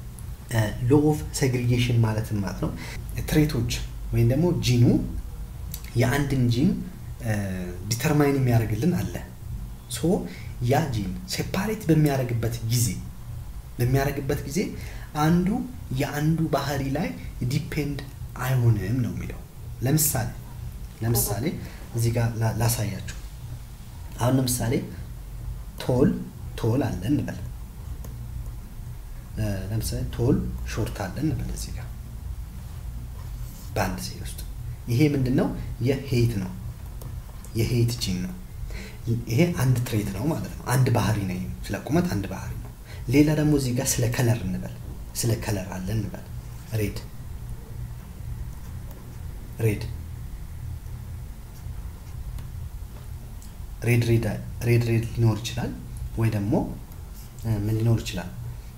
[SPEAKER 2] ሎ ኦፍ ሴግሪጌሽን ማለትን ማለት ነው ትሬቶች ወይም ደግሞ ጂኑ የአንድን ጂን ዲተርማይን የሚያደርግልን አለ ሶ ያ ጂን ሴፓሬት በሚያደርግበት ጊዜ በሚያደርግበት ጊዜ አንዱ የአንዱ ባህሪ ላይ ዲፔንድ አይሆንም ነው የሚለው ለምሳሌ ለምሳሌ እዚህ ጋር ላሳያችሁ አሁን ለምሳሌ ቶል ቶል አለ እንበል ለምሳሌ ቶል ሾርት አለ እንበል እዚህ ጋር በአንድ ሴል ውስጥ ይሄ ምንድን ነው የሄይት ነው የሄይት ጂን ነው ይሄ አንድ ትሬት ነው ማለት ነው አንድ ባህሪ ነው ስለ ቁመት አንድ ባህሪ ነው ሌላ ደግሞ እዚህ ጋር ስለ ከለር እንበል ስለ ከለር አለ እንበል ሬድ ሬድ ሬድ ሬድ ሬድ ሬድ ሊኖር ይችላል ወይ ደግሞ ምን ሊኖር ይችላል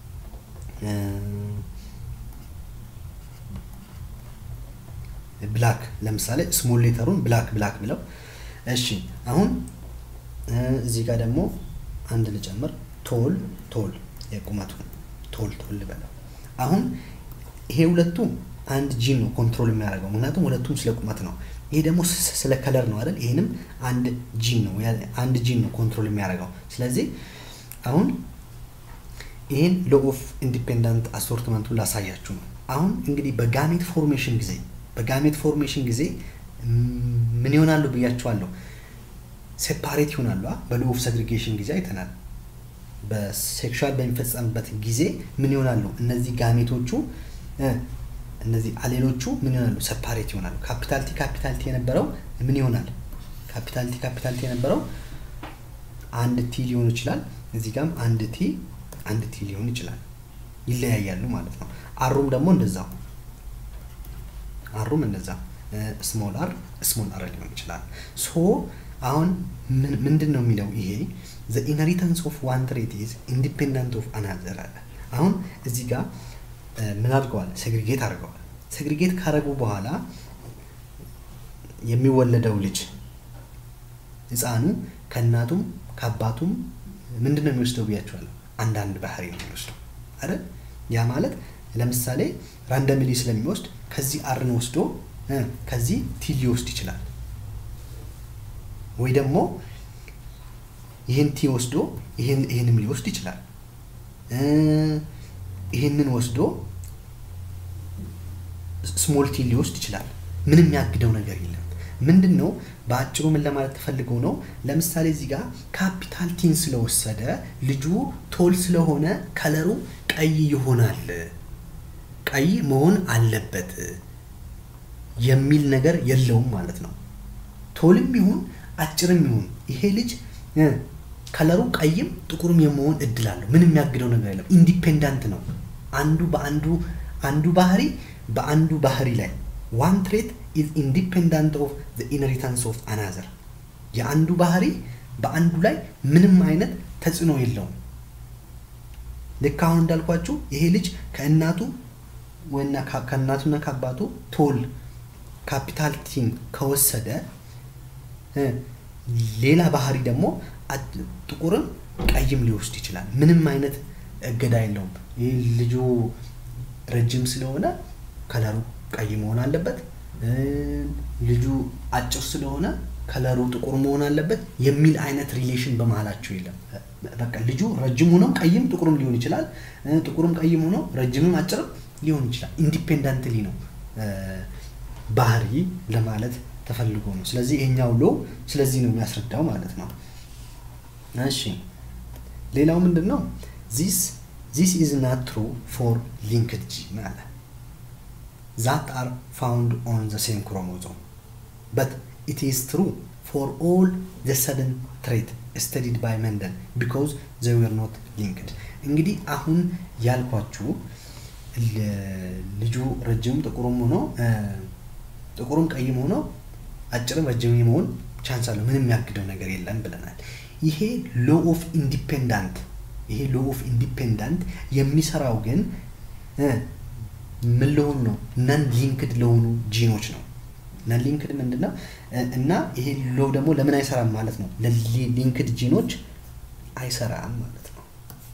[SPEAKER 2] ብላክ ለምሳሌ ስሞል ሌተሩን ብላክ ብላክ ብለው እሺ አሁን እዚህ ጋር ደግሞ አንድ ልጨምር ቶል ቶል የቁመቱን ቶል ቶል ልበለው አሁን ይሄ ሁለቱም አንድ ጂን ነው ኮንትሮል የሚያደርገው ምክንያቱም ሁለቱም ስለ ቁመት ነው ይሄ ደግሞ ስለ ከለር ነው አይደል ይሄንም አንድ ጂን ነው አንድ ጂን ነው ኮንትሮል የሚያደርገው ስለዚህ አሁን ይህን ሎ ኦፍ ኢንዲፔንደንት አሶርትመንቱን ላሳያችሁ ነው አሁን እንግዲህ በጋሜት ፎርሜሽን ጊዜ በጋሜት ፎርሜሽን ጊዜ ምን ይሆናሉ ብያቸዋለሁ ሴፓሬት ይሆናሉ በሎ ኦፍ ሰግሪጌሽን ጊዜ አይተናል በሴክሹዋል በሚፈጸምበት ጊዜ ምን ይሆናሉ እነዚህ ጋሜቶቹ እነዚህ አሌሎቹ ምን ይሆናሉ ሰፓሬት ይሆናሉ ካፒታልቲ ካፒታልቲ የነበረው ምን ይሆናል ካፒታልቲ ካፒታልቲ የነበረው አንድ ቲ ሊሆን ይችላል እዚህ ጋም አንድ ቲ አንድ ቲ ሊሆን ይችላል ይለያያሉ ማለት ነው አሩም ደግሞ እንደዛው አሩም እንደዛ ስሞል አር ስሞል አር ሊሆን ይችላል ሶ አሁን ምንድን ነው የሚለው ይሄ ዘ ኢንሄሪታንስ ኦፍ ዋን ትሬት ኢዝ ኢንዲፔንደንት ኦፍ አናዘር አለ አሁን እዚህ ጋር ምን አድርገዋል ሴግሪጌት አድርገዋል ሴግሪጌት ካረጉ በኋላ የሚወለደው ልጅ ህፃኑ ከእናቱም ከአባቱም ምንድን ነው የሚወስደው ብያቸዋለሁ አንዳንድ ባህሪ ነው የሚወስደው አይደል ያ ማለት ለምሳሌ ራንደምሊ ስለሚወስድ ከዚህ አርን ወስዶ ከዚህ ቲ ሊወስድ ይችላል ወይ ደግሞ ይህን ቲ ወስዶ ይህንም ሊወስድ ይችላል ይህንን ወስዶ ስሞል ቲ ሊወስድ ይችላል። ምንም የሚያግደው ነገር የለም። ምንድን ነው በአጭሩ ምን ለማለት ተፈልገው ነው? ለምሳሌ እዚህ ጋር ካፒታል ቲን ስለወሰደ ልጁ ቶል ስለሆነ ከለሩ ቀይ ይሆናል፣ ቀይ መሆን አለበት የሚል ነገር የለውም ማለት ነው። ቶልም ይሁን አጭርም ይሁን ይሄ ልጅ ከለሩ ቀይም ጥቁርም የመሆን እድል አለው። ምንም የሚያግደው ነገር የለም። ኢንዲፔንዳንት ነው። አንዱ በአንዱ አንዱ ባህሪ በአንዱ ባህሪ ላይ ዋን ትሬት ኢዝ ኢንዲፔንዳንት ኦፍ ዘ ኢንሄሪታንስ ኦፍ አናዘር የአንዱ ባህሪ በአንዱ ላይ ምንም አይነት ተጽዕኖ የለውም። ልክ አሁን እንዳልኳችሁ ይሄ ልጅ ከእናቱ ወይና ከእናቱና ከአባቱ ቶል ካፒታል ቲን ከወሰደ ሌላ ባህሪ ደግሞ ጥቁርም ቀይም ሊወስድ ይችላል። ምንም አይነት እገዳ የለውም። ይህ ልጁ ረጅም ስለሆነ ከለሩ ቀይ መሆን አለበት። ልጁ አጭር ስለሆነ ከለሩ ጥቁር መሆን አለበት የሚል አይነት ሪሌሽን በመሀላቸው የለም። በቃ ልጁ ረጅም ሆኖ ቀይም ጥቁርም ሊሆን ይችላል። ጥቁርም ቀይም ሆኖ ረጅምም አጭርም ሊሆን ይችላል። ኢንዲፔንዳንትሊ ነው ባህሪ ለማለት ተፈልጎ ነው። ስለዚህ ይሄኛው ሎ ስለዚህ ነው የሚያስረዳው ማለት ነው። እሺ ሌላው ምንድን ነው? ዚስ ዚስ ኢዝ ናት ትሩ ፎር ሊንክድ ጂን አለ ዛት አር ፋውንድ ኦን ዘ ሴም ክሮሞዞም በት ኢት ኢዝ ትሩ ፎር ኦል ዘ ሰቨን ትሬት ስተዲድ ባይ መንደል ቢኮዝ ዘ ዌር ኖት ሊንክድ። እንግዲህ አሁን ያልኳችሁ ልጁ ረጅም ጥቁርም ሆኖ ጥቁርም ቀይም ሆኖ አጭርም ረጅም የመሆን ቻንስ አለው። ምንም የሚያግደው ነገር የለም ብለናል። ይሄ ሎ ኦፍ ኢንዲፔንዳንት ይሄ ሎ ኦፍ ኢንዲፔንዳንት የሚሰራው ግን ምን ለሆኑ ነው? ነን ሊንክድ ለሆኑ ጂኖች ነው። ነን ሊንክድ ምንድን ነው? እና ይሄ ሎ ደግሞ ለምን አይሰራም ማለት ነው? ለሊንክድ ጂኖች አይሰራም ማለት ነው።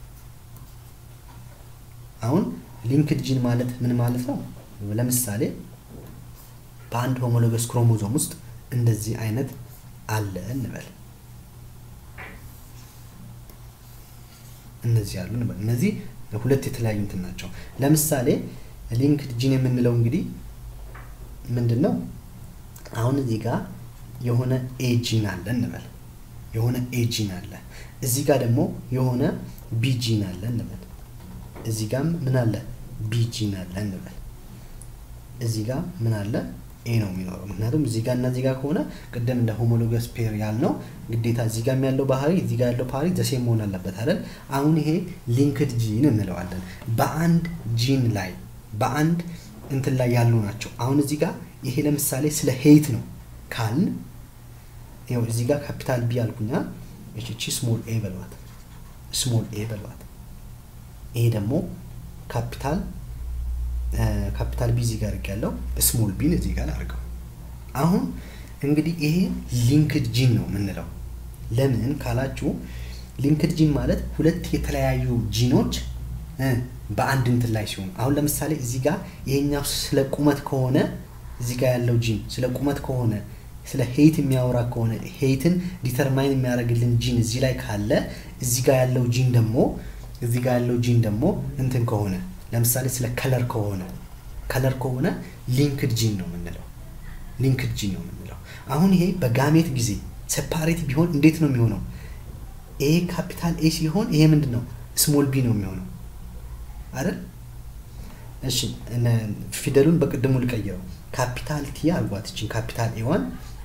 [SPEAKER 2] አሁን ሊንክድ ጂን ማለት ምን ማለት ነው? ለምሳሌ በአንድ ሆሞሎገስ ክሮሞዞም ውስጥ እንደዚህ አይነት አለ እንበል። እነዚህ አሉ እንበል። እነዚህ ሁለት የተለያዩ እንትን ናቸው። ለምሳሌ ሊንክድ ጂን የምንለው እንግዲህ ምንድን ነው? አሁን እዚህ ጋር የሆነ ኤ ጂን አለ እንበል። የሆነ ኤ ጂን አለ። እዚህ ጋር ደግሞ የሆነ ቢ ጂን አለ እንበል። እዚህ ጋር ምን አለ? ቢ ጂን አለ እንበል። እዚህ ጋር ምን አለ? ኤ ነው የሚኖረው። ምክንያቱም እዚህ ጋር እና እዚህ ጋር ከሆነ ቅድም እንደ ሆሞሎገስ ፔር ያልነው ግዴታ እዚህ ጋር ያለው ባህሪ እዚህ ጋር ያለው ባህሪ ዘሴም መሆን አለበት አይደል? አሁን ይሄ ሊንክድ ጂን እንለዋለን። በአንድ ጂን ላይ በአንድ እንትን ላይ ያሉ ናቸው። አሁን እዚህ ጋር ይሄ ለምሳሌ ስለ ሄይት ነው ካልን ይኸው እዚህ ጋር ካፒታል ቢ አልኩኛ። እቺ ስሞል ኤ በሏት፣ ስሞል ኤ በሏት። ይሄ ደግሞ ካፒታል ካፒታል ቢ እዚህ ጋር ያለው ስሞል ቢን እዚህ ጋር አድርገው። አሁን እንግዲህ ይሄ ሊንክድ ጂን ነው የምንለው። ለምን ካላችሁ ሊንክድ ጂን ማለት ሁለት የተለያዩ ጂኖች በአንድ እንትን ላይ ሲሆኑ፣ አሁን ለምሳሌ እዚህ ጋር ይሄኛው ስለ ቁመት ከሆነ እዚህ ጋር ያለው ጂን ስለ ቁመት ከሆነ ስለ ሄይት የሚያወራ ከሆነ ሄይትን ዲተርማይን የሚያደርግልን ጂን እዚህ ላይ ካለ እዚህ ጋር ያለው ጂን ደግሞ እዚህ ጋር ያለው ጂን ደግሞ እንትን ከሆነ ለምሳሌ ስለ ከለር ከሆነ ከለር ከሆነ ሊንክድ ጂን ነው የምንለው። ሊንክድ ጂን ነው የምንለው። አሁን ይሄ በጋሜት ጊዜ ሴፓሬት ቢሆን እንዴት ነው የሚሆነው? ኤ ካፒታል ኤ ሲሆን ይሄ ምንድን ነው? ስሞል ቢ ነው የሚሆነው አይደል? እሺ ፊደሉን በቅድሙ ልቀይረው። ካፒታል ቲ አልጓት እችን ካፒታል ኤዋን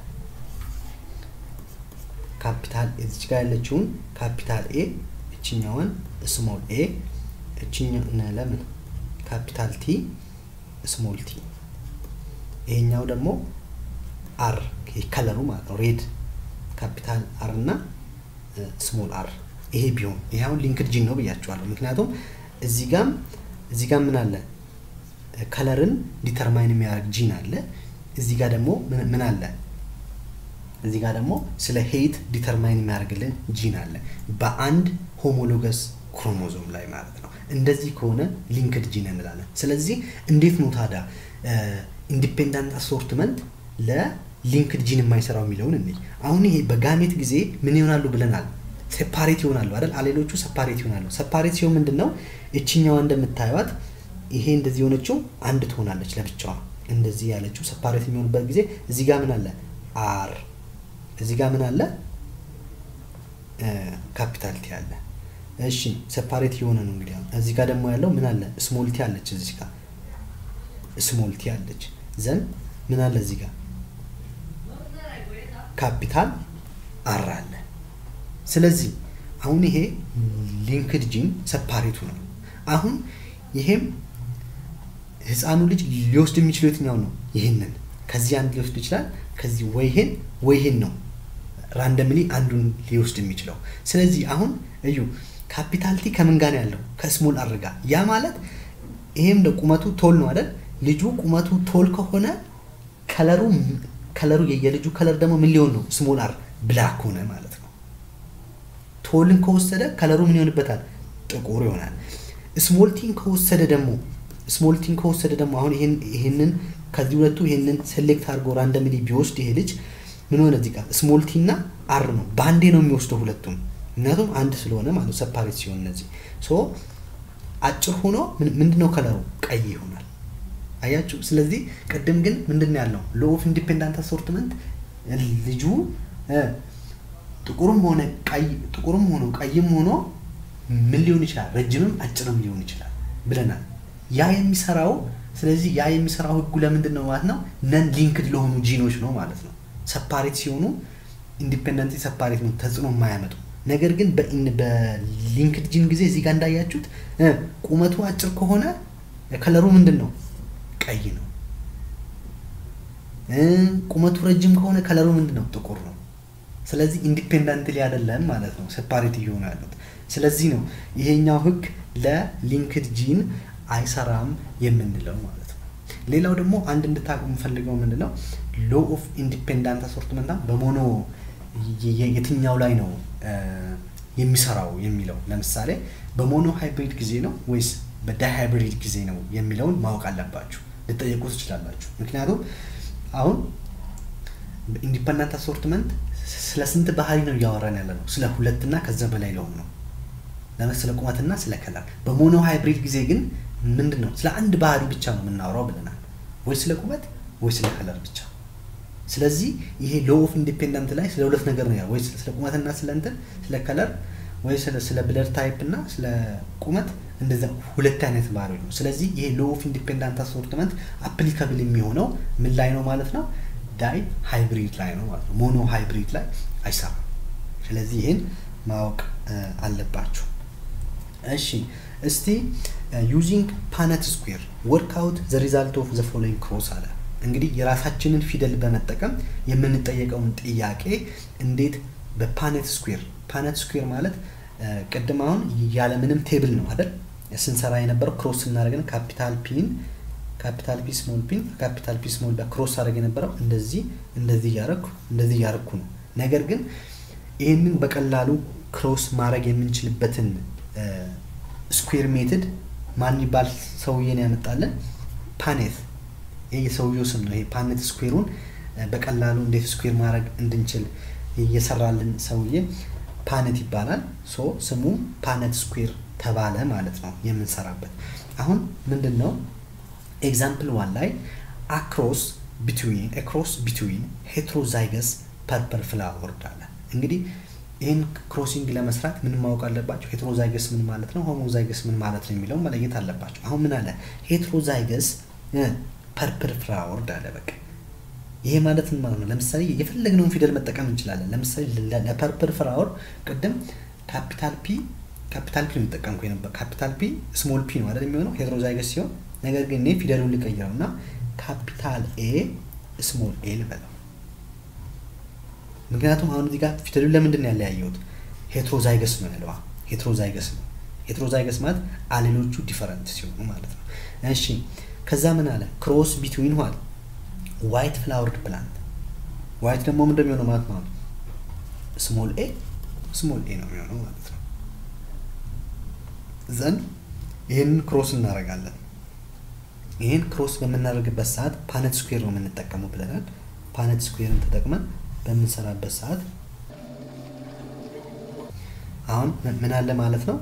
[SPEAKER 2] ካፒታል እዚች ጋር ያለችውን ካፒታል ኤ እችኛዋን ስሞል ኤ እችኛ ለምን ካፒታል ቲ ስሞል ቲ ይሄኛው ደግሞ አር ከለሩ ማለት ነው ሬድ ካፒታል አር እና ስሞል አር ይሄ ቢሆን ይሄ አሁን ሊንክድ ጂን ነው ብያቸዋለሁ ምክንያቱም እዚህ ጋም እዚህ ጋር ምን አለ ከለርን ዲተርማይን የሚያደርግ ጂን አለ እዚህ ጋር ደግሞ ምን አለ እዚህ ጋር ደግሞ ስለ ሄይት ዲተርማይን የሚያደርግልን ጂን አለ በአንድ ሆሞሎገስ ክሮሞዞም ላይ ማለት ነው እንደዚህ ከሆነ ሊንክድ ጂን እንላለን ስለዚህ እንዴት ነው ታዲያ ኢንዲፔንዳንት አሶርትመንት ለሊንክድ ጂን የማይሰራው የሚለውን እንይ አሁን ይሄ በጋሜት ጊዜ ምን ይሆናሉ ብለናል ሴፓሬት ይሆናሉ አይደል አሌሎቹ ሰፓሬት ይሆናሉ ሰፓሬት ሲሆን ምንድን ነው እችኛዋ እንደምታዩት ይሄ እንደዚህ የሆነችው አንድ ትሆናለች ለብቻዋ እንደዚህ ያለችው ሰፓሬት የሚሆንበት ጊዜ እዚህ ጋር ምን አለ አር እዚህ ጋር ምን አለ ካፒታል ቲ አለ እሺ ሰፓሬት የሆነ ነው እንግዲህ አሁን እዚህ ጋር ደግሞ ያለው ምን አለ ስሞል ቲ አለች እዚህ ጋር ስሞል ቲ አለች ዘን ምን አለ እዚህ ጋር ካፒታል አር አለ ስለዚህ አሁን ይሄ ሊንክድ ጂን ሰፓሬቱ ነው አሁን ይሄም ህፃኑ ልጅ ሊወስድ የሚችለው የትኛው ነው ይህንን ከዚህ አንድ ሊወስድ ይችላል ከዚህ ወይ ይሄን ወይ ይሄን ነው ራንደምሊ አንዱን ሊወስድ የሚችለው ስለዚህ አሁን እዩ ካፒታል ቲ ከምን ጋር ነው ያለው ከስሞል አር ጋር ያ ማለት ይሄም ደ ቁመቱ ቶል ነው አይደል ልጁ ቁመቱ ቶል ከሆነ ከለሩ ከለሩ የልጁ ከለር ደግሞ ምን ሊሆን ነው ስሞል አር ብላክ ሆነ ማለት ነው ቶልን ከወሰደ ከለሩ ምን ይሆንበታል ጥቁር ይሆናል ስሞልቲን ከወሰደ ደግሞ ስሞልቲን ከወሰደ ደግሞ አሁን ይሄንን ከዚህ ሁለቱ ይሄንን ሴሌክት አድርጎ ራንደምሊ ቢወስድ ይሄ ልጅ ምን ሆነ እዚህ ጋር ስሞልቲ እና አር ነው በአንዴ ነው የሚወስደው ሁለቱም ምክንያቱም አንድ ስለሆነ ማለት ሰፓሬት ሲሆን እነዚህ ሶ አጭር ሆኖ ምንድነው ከለሩ ቀይ ይሆናል አያችሁ ስለዚህ ቅድም ግን ምንድን ያለው ሎ ኦፍ ኢንዲፔንዳንት አሶርትመንት ልጁ ጥቁርም ሆነ ቀይ ጥቁርም ሆኖ ቀይም ሆኖ ምን ሊሆን ይችላል ረጅምም አጭርም ሊሆን ይችላል ብለናል ያ የሚሰራው ስለዚህ ያ የሚሰራው ህጉ ለምንድን ነው ማለት ነው ነን ሊንክድ ለሆኑ ጂኖች ነው ማለት ነው ሰፓሬት ሲሆኑ ኢንዲፔንደንት ሰፓሬት ነው ተጽዕኖ የማያመጡ ነገር ግን በሊንክድ ጂን ጊዜ እዚህ ጋር እንዳያችሁት ቁመቱ አጭር ከሆነ ከለሩ ምንድን ነው ቀይ ነው ቁመቱ ረጅም ከሆነ ከለሩ ምንድን ነው ጥቁር ነው ስለዚህ ኢንዲፔንደንትሊ አይደለም ማለት ነው ሰፓሬት እየሆኑ ያሉት ስለዚህ ነው ይሄኛው ህግ ለሊንክድ ጂን አይሰራም የምንለው ማለት ነው ሌላው ደግሞ አንድ እንድታቁ የምፈልገው ምንድነው ሎ ኦፍ ኢንዲፔንዳንት አሶርትመንት በሞኖ የትኛው ላይ ነው የሚሰራው የሚለው ለምሳሌ በሞኖ ሃይብሪድ ጊዜ ነው ወይስ በዳይ ሃይብሪድ ጊዜ ነው የሚለውን ማወቅ አለባችሁ ልጠየቁ ትችላላችሁ ምክንያቱም አሁን ኢንዲፐንዳንት አሶርትመንት ስለ ስንት ባህሪ ነው እያወራን ያለ ነው ስለ ሁለትና ከዛ በላይ ለሆኑ ነው ለምን ስለ ቁመትና ስለ ከለር በሞኖ ሃይብሪድ ጊዜ ግን ምንድን ነው ስለ አንድ ባህሪ ብቻ ነው የምናወራው ብለናል ወይ ስለ ቁመት ወይ ስለ ከለር ብቻ ስለዚህ ይሄ ሎ ኦፍ ኢንዲፔንደንት ላይ ስለ ሁለት ነገር ነው ወይ ስለ ቁመትና ስለ እንትን ስለ ከለር ወይ ስለ ብለድ ታይፕ እና ስለ ቁመት እንደዛ ሁለት አይነት ባህሪዎች ነው ስለዚህ ይሄ ሎ ኦፍ ኢንዲፔንዳንት አሶርትመንት አፕሊካብል የሚሆነው ምን ላይ ነው ማለት ነው ዳይ ሃይብሪድ ላይ ነው ማለት ነው ሞኖ ሃይብሪድ ላይ አይሰራም ስለዚህ ይህን ማወቅ አለባችሁ እሺ እስቲ ዩዚንግ ፓነት ስኩዌር ወርክ አውት ዘ ሪዛልት ኦፍ ዘ ፎሎዊንግ ክሮስ አለ እንግዲህ የራሳችንን ፊደል በመጠቀም የምንጠየቀውን ጥያቄ እንዴት በፓነት ስኩዌር ፓነት ስኩዌር ማለት ቅድም አሁን ያለምንም ቴብል ነው አይደል ስንሰራ የነበረው ክሮስ ስናደርገን ካፒታል ፒን ካፒታል ፒ ስሞል ፒን ካፒታል ፒ ስሞል ክሮስ አድረግ የነበረው እንደዚህ እንደዚህ እያረግኩ እንደዚህ እያረግኩ ነው ነገር ግን ይህንን በቀላሉ ክሮስ ማድረግ የምንችልበትን ስኩዌር ሜትድ ማን ይባል ሰውዬን ያመጣለን ፓኔት ይህ የሰውየው ስም ነው ይሄ ፓኔት ስኩዌሩን በቀላሉ እንዴት ስኩዌር ማድረግ እንድንችል እየሰራልን ሰውዬ ፓነት ይባላል ሶ ስሙ ፓነት ስኩዌር ተባለ ማለት ነው የምንሰራበት አሁን ምንድን ነው ኤግዛምፕል ዋን ላይ አክሮስ ቢትዊን ክሮስ ቢትዊን ሄትሮዛይገስ ፐርፐር ፍላወር አለ እንግዲህ ይህን ክሮሲንግ ለመስራት ምን ማወቅ አለባቸው ሄትሮዛይገስ ምን ማለት ነው ሆሞዛይገስ ምን ማለት ነው የሚለው መለየት አለባቸው አሁን ምን አለ ሄትሮዛይገስ ፐርፕል ፍላወር አለ በቃ ይሄ ማለት ምን ማለት ነው ለምሳሌ የፈለግነውን ፊደል መጠቀም እንችላለን ለምሳሌ ለፐርፕል ፍላወር ቅድም ካፒታል ፒ ካፒታል ፒ ነው የሚጠቀምኩ ነበር ካፒታል ፒ ስሞል ፒ ነው አይደል የሚሆነው ሄትሮዛይገስ ሲሆን ነገር ግን እኔ ፊደሉን ልቀይረው እና ካፒታል ኤ ስሞል ኤ ልበለው ምክንያቱም አሁን እዚህ ጋር ፊደሉን ለምንድን ነው ያለያየሁት ሄትሮዛይገስ ነው ያለዋ ሄትሮዛይገስ ነው ሄትሮዛይገስ ማለት አሌሎቹ ዲፈረንት ሲሆኑ ማለት ነው እሺ ከዛ ምን አለ ክሮስ ቢትዊን ዋል ዋይት ፍላወርድ ፕላንት ዋይት ደግሞ ምን እንደሚሆነው ማለት ነው ስሞል ኤ ስሞል ኤ ነው የሚሆነው ማለት ነው ዘንድ ይህንን ክሮስ እናደርጋለን ይህን ክሮስ በምናደርግበት ሰዓት ፓነት ስኩዌር ነው የምንጠቀመው ብለናል ፓነት ስኩዌርን ተጠቅመን በምንሰራበት ሰዓት አሁን ምን አለ ማለት ነው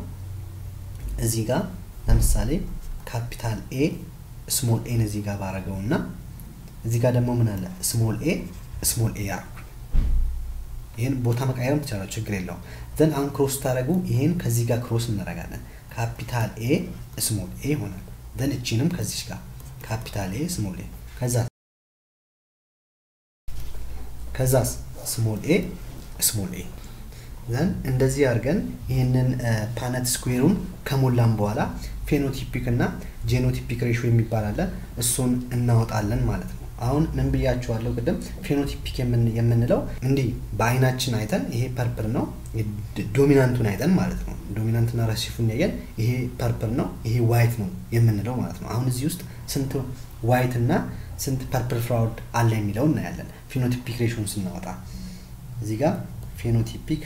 [SPEAKER 2] እዚህ ጋር ለምሳሌ ካፒታል ኤ ስሞል ኤን እዚህ ጋር ባረገው እና እዚህ ጋር ደግሞ ምን አለ ስሞል ኤ ስሞል ኤ ያርኩ ይህን ቦታ መቀየርም ትችላለ ችግር የለውም ዘን አሁን ክሮስ ታደረጉ ይህን ከዚህ ጋር ክሮስ እናደርጋለን ካፒታል ኤ ስሞል ኤ ይሆናል ዘን እቺንም ከዚች ጋር ካፒታል ኤ ስሞል ኤ ከዛ ከዛስ ስሞል ኤ ስሞል ኤ ዘን እንደዚህ አድርገን ይህንን ፓነት ስኩዌሩን ከሞላን በኋላ ፌኖቲፒክ እና ጄኖቲፒክ ሬሾ የሚባል አለ እሱን እናወጣለን ማለት ነው አሁን ምን ብያችኋለሁ ቅድም ፌኖቲፒክ የምንለው እንዲህ በአይናችን አይተን ይሄ ፐርፕል ነው ዶሚናንቱን አይተን ማለት ነው ዶሚናንትና ረሲፉን ያየን ይሄ ፐርፕል ነው ይሄ ዋይት ነው የምንለው ማለት ነው አሁን እዚህ ውስጥ ስንት ዋይት እና ስንት ፐርፕል ፍራውድ አለ የሚለው እናያለን ፌኖቲፒክ ሬሾን ስናወጣ እዚህ ጋር ፌኖቲፒክ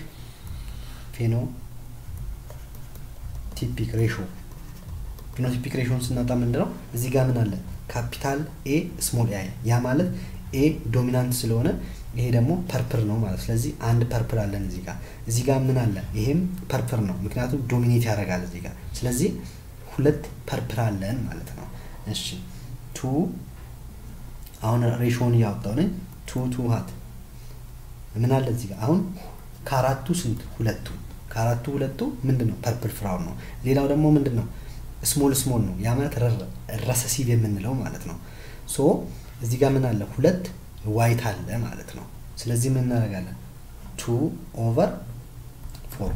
[SPEAKER 2] ፌኖቲፒክ ሬሾ ፊኖቲፒክ ሬሾን ስናወጣ ምንድነው እዚህ ጋር ምን አለ ካፒታል ኤ ስሞል ኤ ያ ማለት ኤ ዶሚናንት ስለሆነ ይሄ ደግሞ ፐርፕር ነው ማለት ስለዚህ አንድ ፐርፕር አለን እዚህ ጋር እዚህ ጋር ምን አለ ይሄም ፐርፕር ነው ምክንያቱም ዶሚኔት ያደርጋል እዚህ ጋር ስለዚህ ሁለት ፐርፕር አለን ማለት ነው እሺ ቱ አሁን ሬሾን እያወጣው ነኝ ቱ ቱ ሀት ምን አለ እዚህ ጋር አሁን ከአራቱ ስንት ሁለቱ ከአራቱ ሁለቱ ምንድን ነው ፐርፕል ፍራውን ነው ሌላው ደግሞ ምንድን ነው ስሞል ስሞል ነው ያ ማለት ረሰሲቭ የምንለው ማለት ነው ሶ እዚህ ጋር ምን አለ ሁለት ዋይት አለ ማለት ነው ስለዚህ ምን እናደርጋለን ቱ ኦቨር ፎር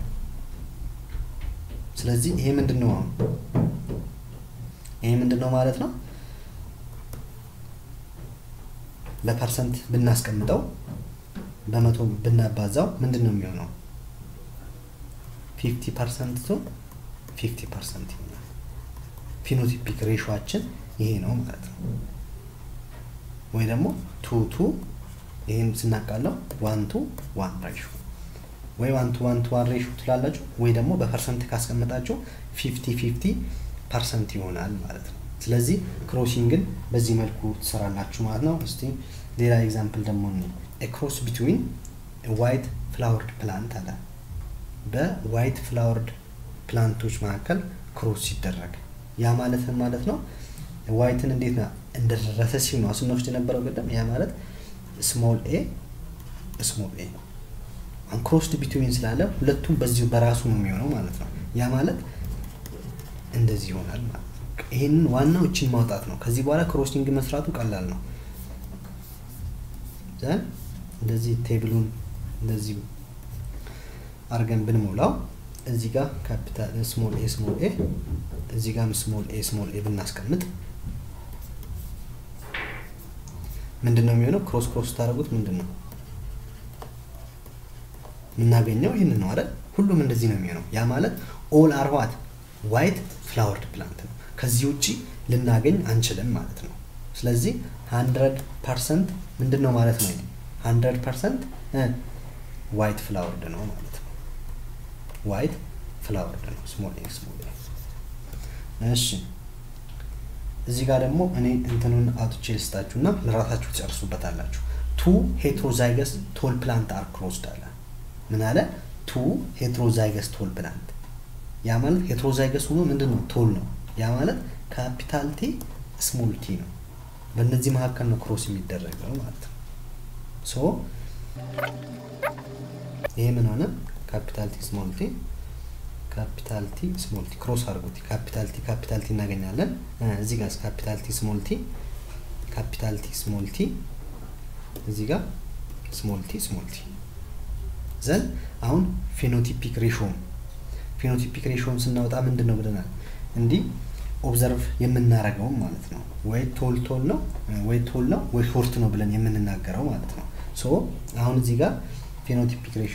[SPEAKER 2] ስለዚህ ይሄ ምንድን ነው አሁን ይሄ ምንድን ነው ማለት ነው በፐርሰንት ብናስቀምጠው በመቶ ብናባዛው ምንድን ነው የሚሆነው ፊፍቲ ፐርሰንት ቱ ፊፍቲ ፐርሰንት ይሆናል ፊኖቲፒክ ሬሾችን ይሄ ነው ማለት ነው ወይ ደግሞ ቱ ቱ ይህን ስናቃለው ዋን ቱ ዋን ሬሾ ወይ ዋን ቱ ዋን ቱ ዋን ሬሾ ትላላችሁ ወይ ደግሞ በፐርሰንት ካስቀመጣችሁ ፊፍቲ ፊፍቲ ፐርሰንት ይሆናል ማለት ነው ስለዚህ ክሮሲንግን በዚህ መልኩ ትሰራላችሁ ማለት ነው እስቲ ሌላ ኤግዛምፕል ደግሞ ክሮስ ቢትዊን ዋይት ፍላወርድ ፕላንት አለ በዋይት ፍላወርድ ፕላንቶች መካከል ክሮስ ሲደረግ ያ ማለት ማለት ነው ዋይትን እንዴት ነው እንደደረሰ ሲል ነው ስንወስድ የነበረው ቅድም ያ ማለት ስሞል ኤ ስሞል ኤ ክሮስድ ቢትዊን ስላለ ሁለቱም በዚሁ በራሱ ነው የሚሆነው ማለት ነው ያ ማለት እንደዚህ ይሆናል ማለት ነው ይህንን ዋናው እችን ማውጣት ነው ከዚህ በኋላ ክሮሲንግ መስራቱ ቀላል ነው ዘን እንደዚህ ቴብሉን እንደዚህ አርገን ብንሞላው እዚህ ጋር ካፒታል ስሞል ኤ ስሞል ኤ እዚህ ጋር ስሞል ኤ ስሞል ኤ ብናስቀምጥ ምንድን ነው የሚሆነው ክሮስ ክሮስ ታደረጉት ምንድን ነው የምናገኘው ይህን ነው አይደል ሁሉም እንደዚህ ነው የሚሆነው ያ ማለት ኦል አርዋት ዋይት ፍላወርድ ፕላንት ነው ከዚህ ውጭ ልናገኝ አንችልም ማለት ነው ስለዚህ ሀንድረድ ፐርሰንት ምንድን ነው ማለት ነው ሀንድረድ ፐርሰንት ዋይት ፍላወርድ ነው ማለት ነው ዋይት ፍላወርድ ነው ስሞል ኤ ስሞል እሺ እዚህ ጋር ደግሞ እኔ እንትኑን አውጥቼ ልስጣችሁ እና ለራሳችሁ ትጨርሱበታላችሁ ቱ ሄትሮዛይገስ ቶል ፕላንት አር ክሎዝድ አለ ምን አለ ቱ ሄትሮዛይገስ ቶል ፕላንት ያ ማለት ሄትሮዛይገስ ሆኖ ምንድን ነው ቶል ነው ያ ማለት ካፒታል ቲ ስሞል ቲ ነው በእነዚህ መካከል ነው ክሮስ የሚደረገው ማለት ነው ሶ ይሄ ምን ሆነ ካፒታል ቲ ስሞል ቲ ካፒታል ቲ ስሞል ቲ ክሮስ አድርጉት ካፒታል ቲ ካፒታል ቲ እናገኛለን እዚህ ጋር ካፒታል ቲ ስሞል ቲ ካፒታል ቲ ስሞል ቲ እዚህ ጋር ስሞል ቲ ስሞል ቲ ዘን አሁን ፌኖቲፒክ ሬሾ ፌኖቲፒክ ሬሾን ስናወጣ ምንድን ነው ብለናል እንዲህ ኦብዘርቭ የምናደርገውም ማለት ነው ወይ ቶል ቶል ነው ወይ ቶል ነው ወይ ሾርት ነው ብለን የምንናገረው ማለት ነው ሶ አሁን እዚህ ጋር ፌኖቲፒክ ሬሾ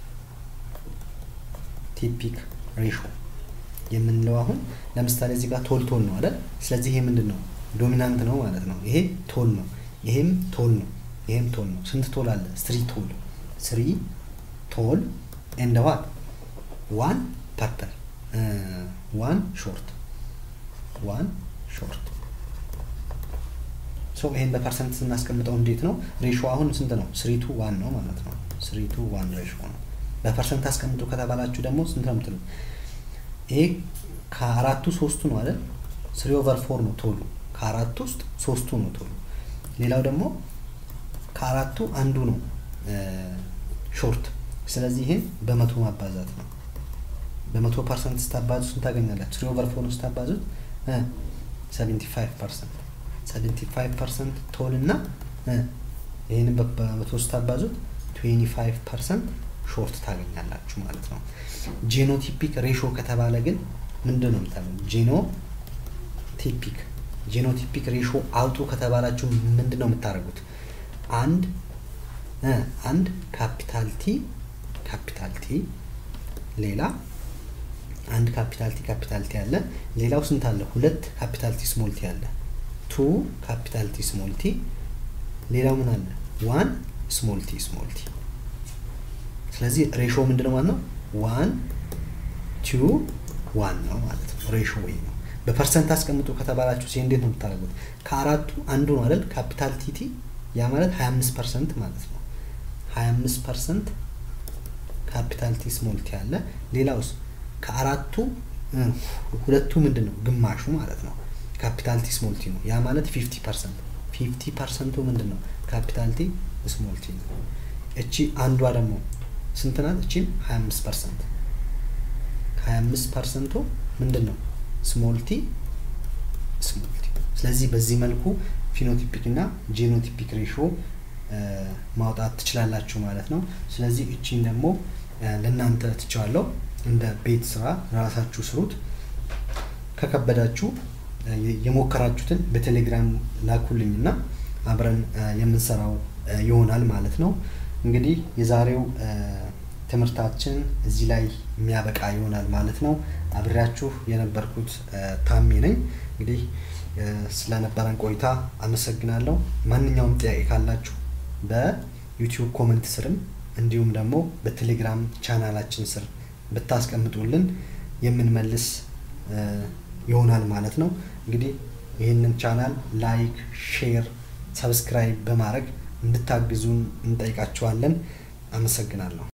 [SPEAKER 2] ቲፒክ ሬሾ የምንለው አሁን ለምሳሌ እዚህ ጋር ቶል ቶል ነው አይደል ስለዚህ ይሄ ምንድን ነው ዶሚናንት ነው ማለት ነው ይሄ ቶል ነው ይሄም ቶል ነው ይሄም ቶል ነው ስንት ቶል አለ ስሪ ቶል ስሪ ቶል ኤንድ ዋት ዋን ፐርፐል ዋን ሾርት ዋን ሾርት ሶ ይሄን በፐርሰንት ስናስቀምጠው እንዴት ነው ሬሾ አሁን ስንት ነው ስሪ ቱ ዋን ነው ማለት ነው ስሪ ቱ ዋን ሬሾ ነው በፐርሰንት አስቀምጡ ከተባላችሁ ደግሞ ስንት ነው ምትሉ ይሄ ከአራቱ ሶስቱ ነው አይደል ስሪ ኦቨር ፎር ነው ቶሉ ከአራቱ ውስጥ ሶስቱ ነው ቶሉ ሌላው ደግሞ ከአራቱ አንዱ ነው ሾርት። ስለዚህ ይህን በመቶ ማባዛት ነው። በመቶ ፐርሰንት ስታባዙት ስንት ታገኛላችሁ? ትሪ ኦቨር ፎር ስታባዙት ሰቨንቲ ፋይቭ ፐርሰንት ሰቨንቲ ፋይቭ ፐርሰንት ቶል እና ይህንን በመቶ ስታባዙት ትዌንቲ ፋይቭ ፐርሰንት ሾርት ታገኛላችሁ ማለት ነው። ጄኖቲፒክ ሬሾ ከተባለ ግን ምንድን ነው የምታገኙ? ጄኖቲፒክ ጄኖቲፒክ ሬሾ አውጡ ከተባላችሁ ምንድን ነው የምታደርጉት? አንድ አንድ ካፒታል ቲ ካፒታል ቲ ሌላ አንድ ካፒታል ቲ ካፒታል ቲ አለ። ሌላው ስንት አለ? ሁለት ካፒታል ቲ ስሞል ቲ አለ። ቱ ካፒታል ቲ ስሞል ቲ ሌላው ምን አለ? ዋን ስሞል ቲ ስሞል ቲ። ስለዚህ ሬሾ ምንድን ነው ማለት ነው? ዋን ቱ ዋን ነው ማለት ነው። ሬሾ ወይ ነው። በፐርሰንት አስቀምጡ ከተባላችሁ ሲ እንዴት ነው የምታደርጉት? ከአራቱ አንዱ ነው አይደል? ካፒታል ቲቲ ያ ማለት 25 ፐርሰንት ማለት ነው። 25 ፐርሰንት ካፒታል ቲ ስሞል ቲ አለ። ሌላውስ ከአራቱ ሁለቱ ምንድን ነው? ግማሹ ማለት ነው። ካፒታል ቲ ስሞል ቲ ነው። ያ ማለት 50 ፐርሰንት 50 ፐርሰንቱ ምንድን ነው? ካፒታል ቲ ስሞል ቲ ነው። እቺ አንዷ ደግሞ ስንት ናት? እቺም 25 ፐርሰንት 25 ፐርሰንቱ ምንድን ነው? ስሞል ቲ ስሞል ቲ። ስለዚህ በዚህ መልኩ ፊኖቲፒክ እና ጄኖቲፒክ ሬሾ ማውጣት ትችላላችሁ ማለት ነው። ስለዚህ እቺን ደግሞ ለእናንተ ትቸዋለሁ። እንደ ቤት ስራ ራሳችሁ ስሩት። ከከበዳችሁ የሞከራችሁትን በቴሌግራም ላኩልኝ እና አብረን የምንሰራው ይሆናል ማለት ነው። እንግዲህ የዛሬው ትምህርታችን እዚህ ላይ የሚያበቃ ይሆናል ማለት ነው። አብሬያችሁ የነበርኩት ታሜ ነኝ። እንግዲህ ስለነበረን ቆይታ አመሰግናለሁ። ማንኛውም ጥያቄ ካላችሁ በዩቲዩብ ኮመንት ስርም እንዲሁም ደግሞ በቴሌግራም ቻናላችን ስር ብታስቀምጡልን የምንመልስ ይሆናል ማለት ነው። እንግዲህ ይህንን ቻናል ላይክ፣ ሼር፣ ሰብስክራይብ በማድረግ እንድታግዙን እንጠይቃችኋለን። አመሰግናለሁ።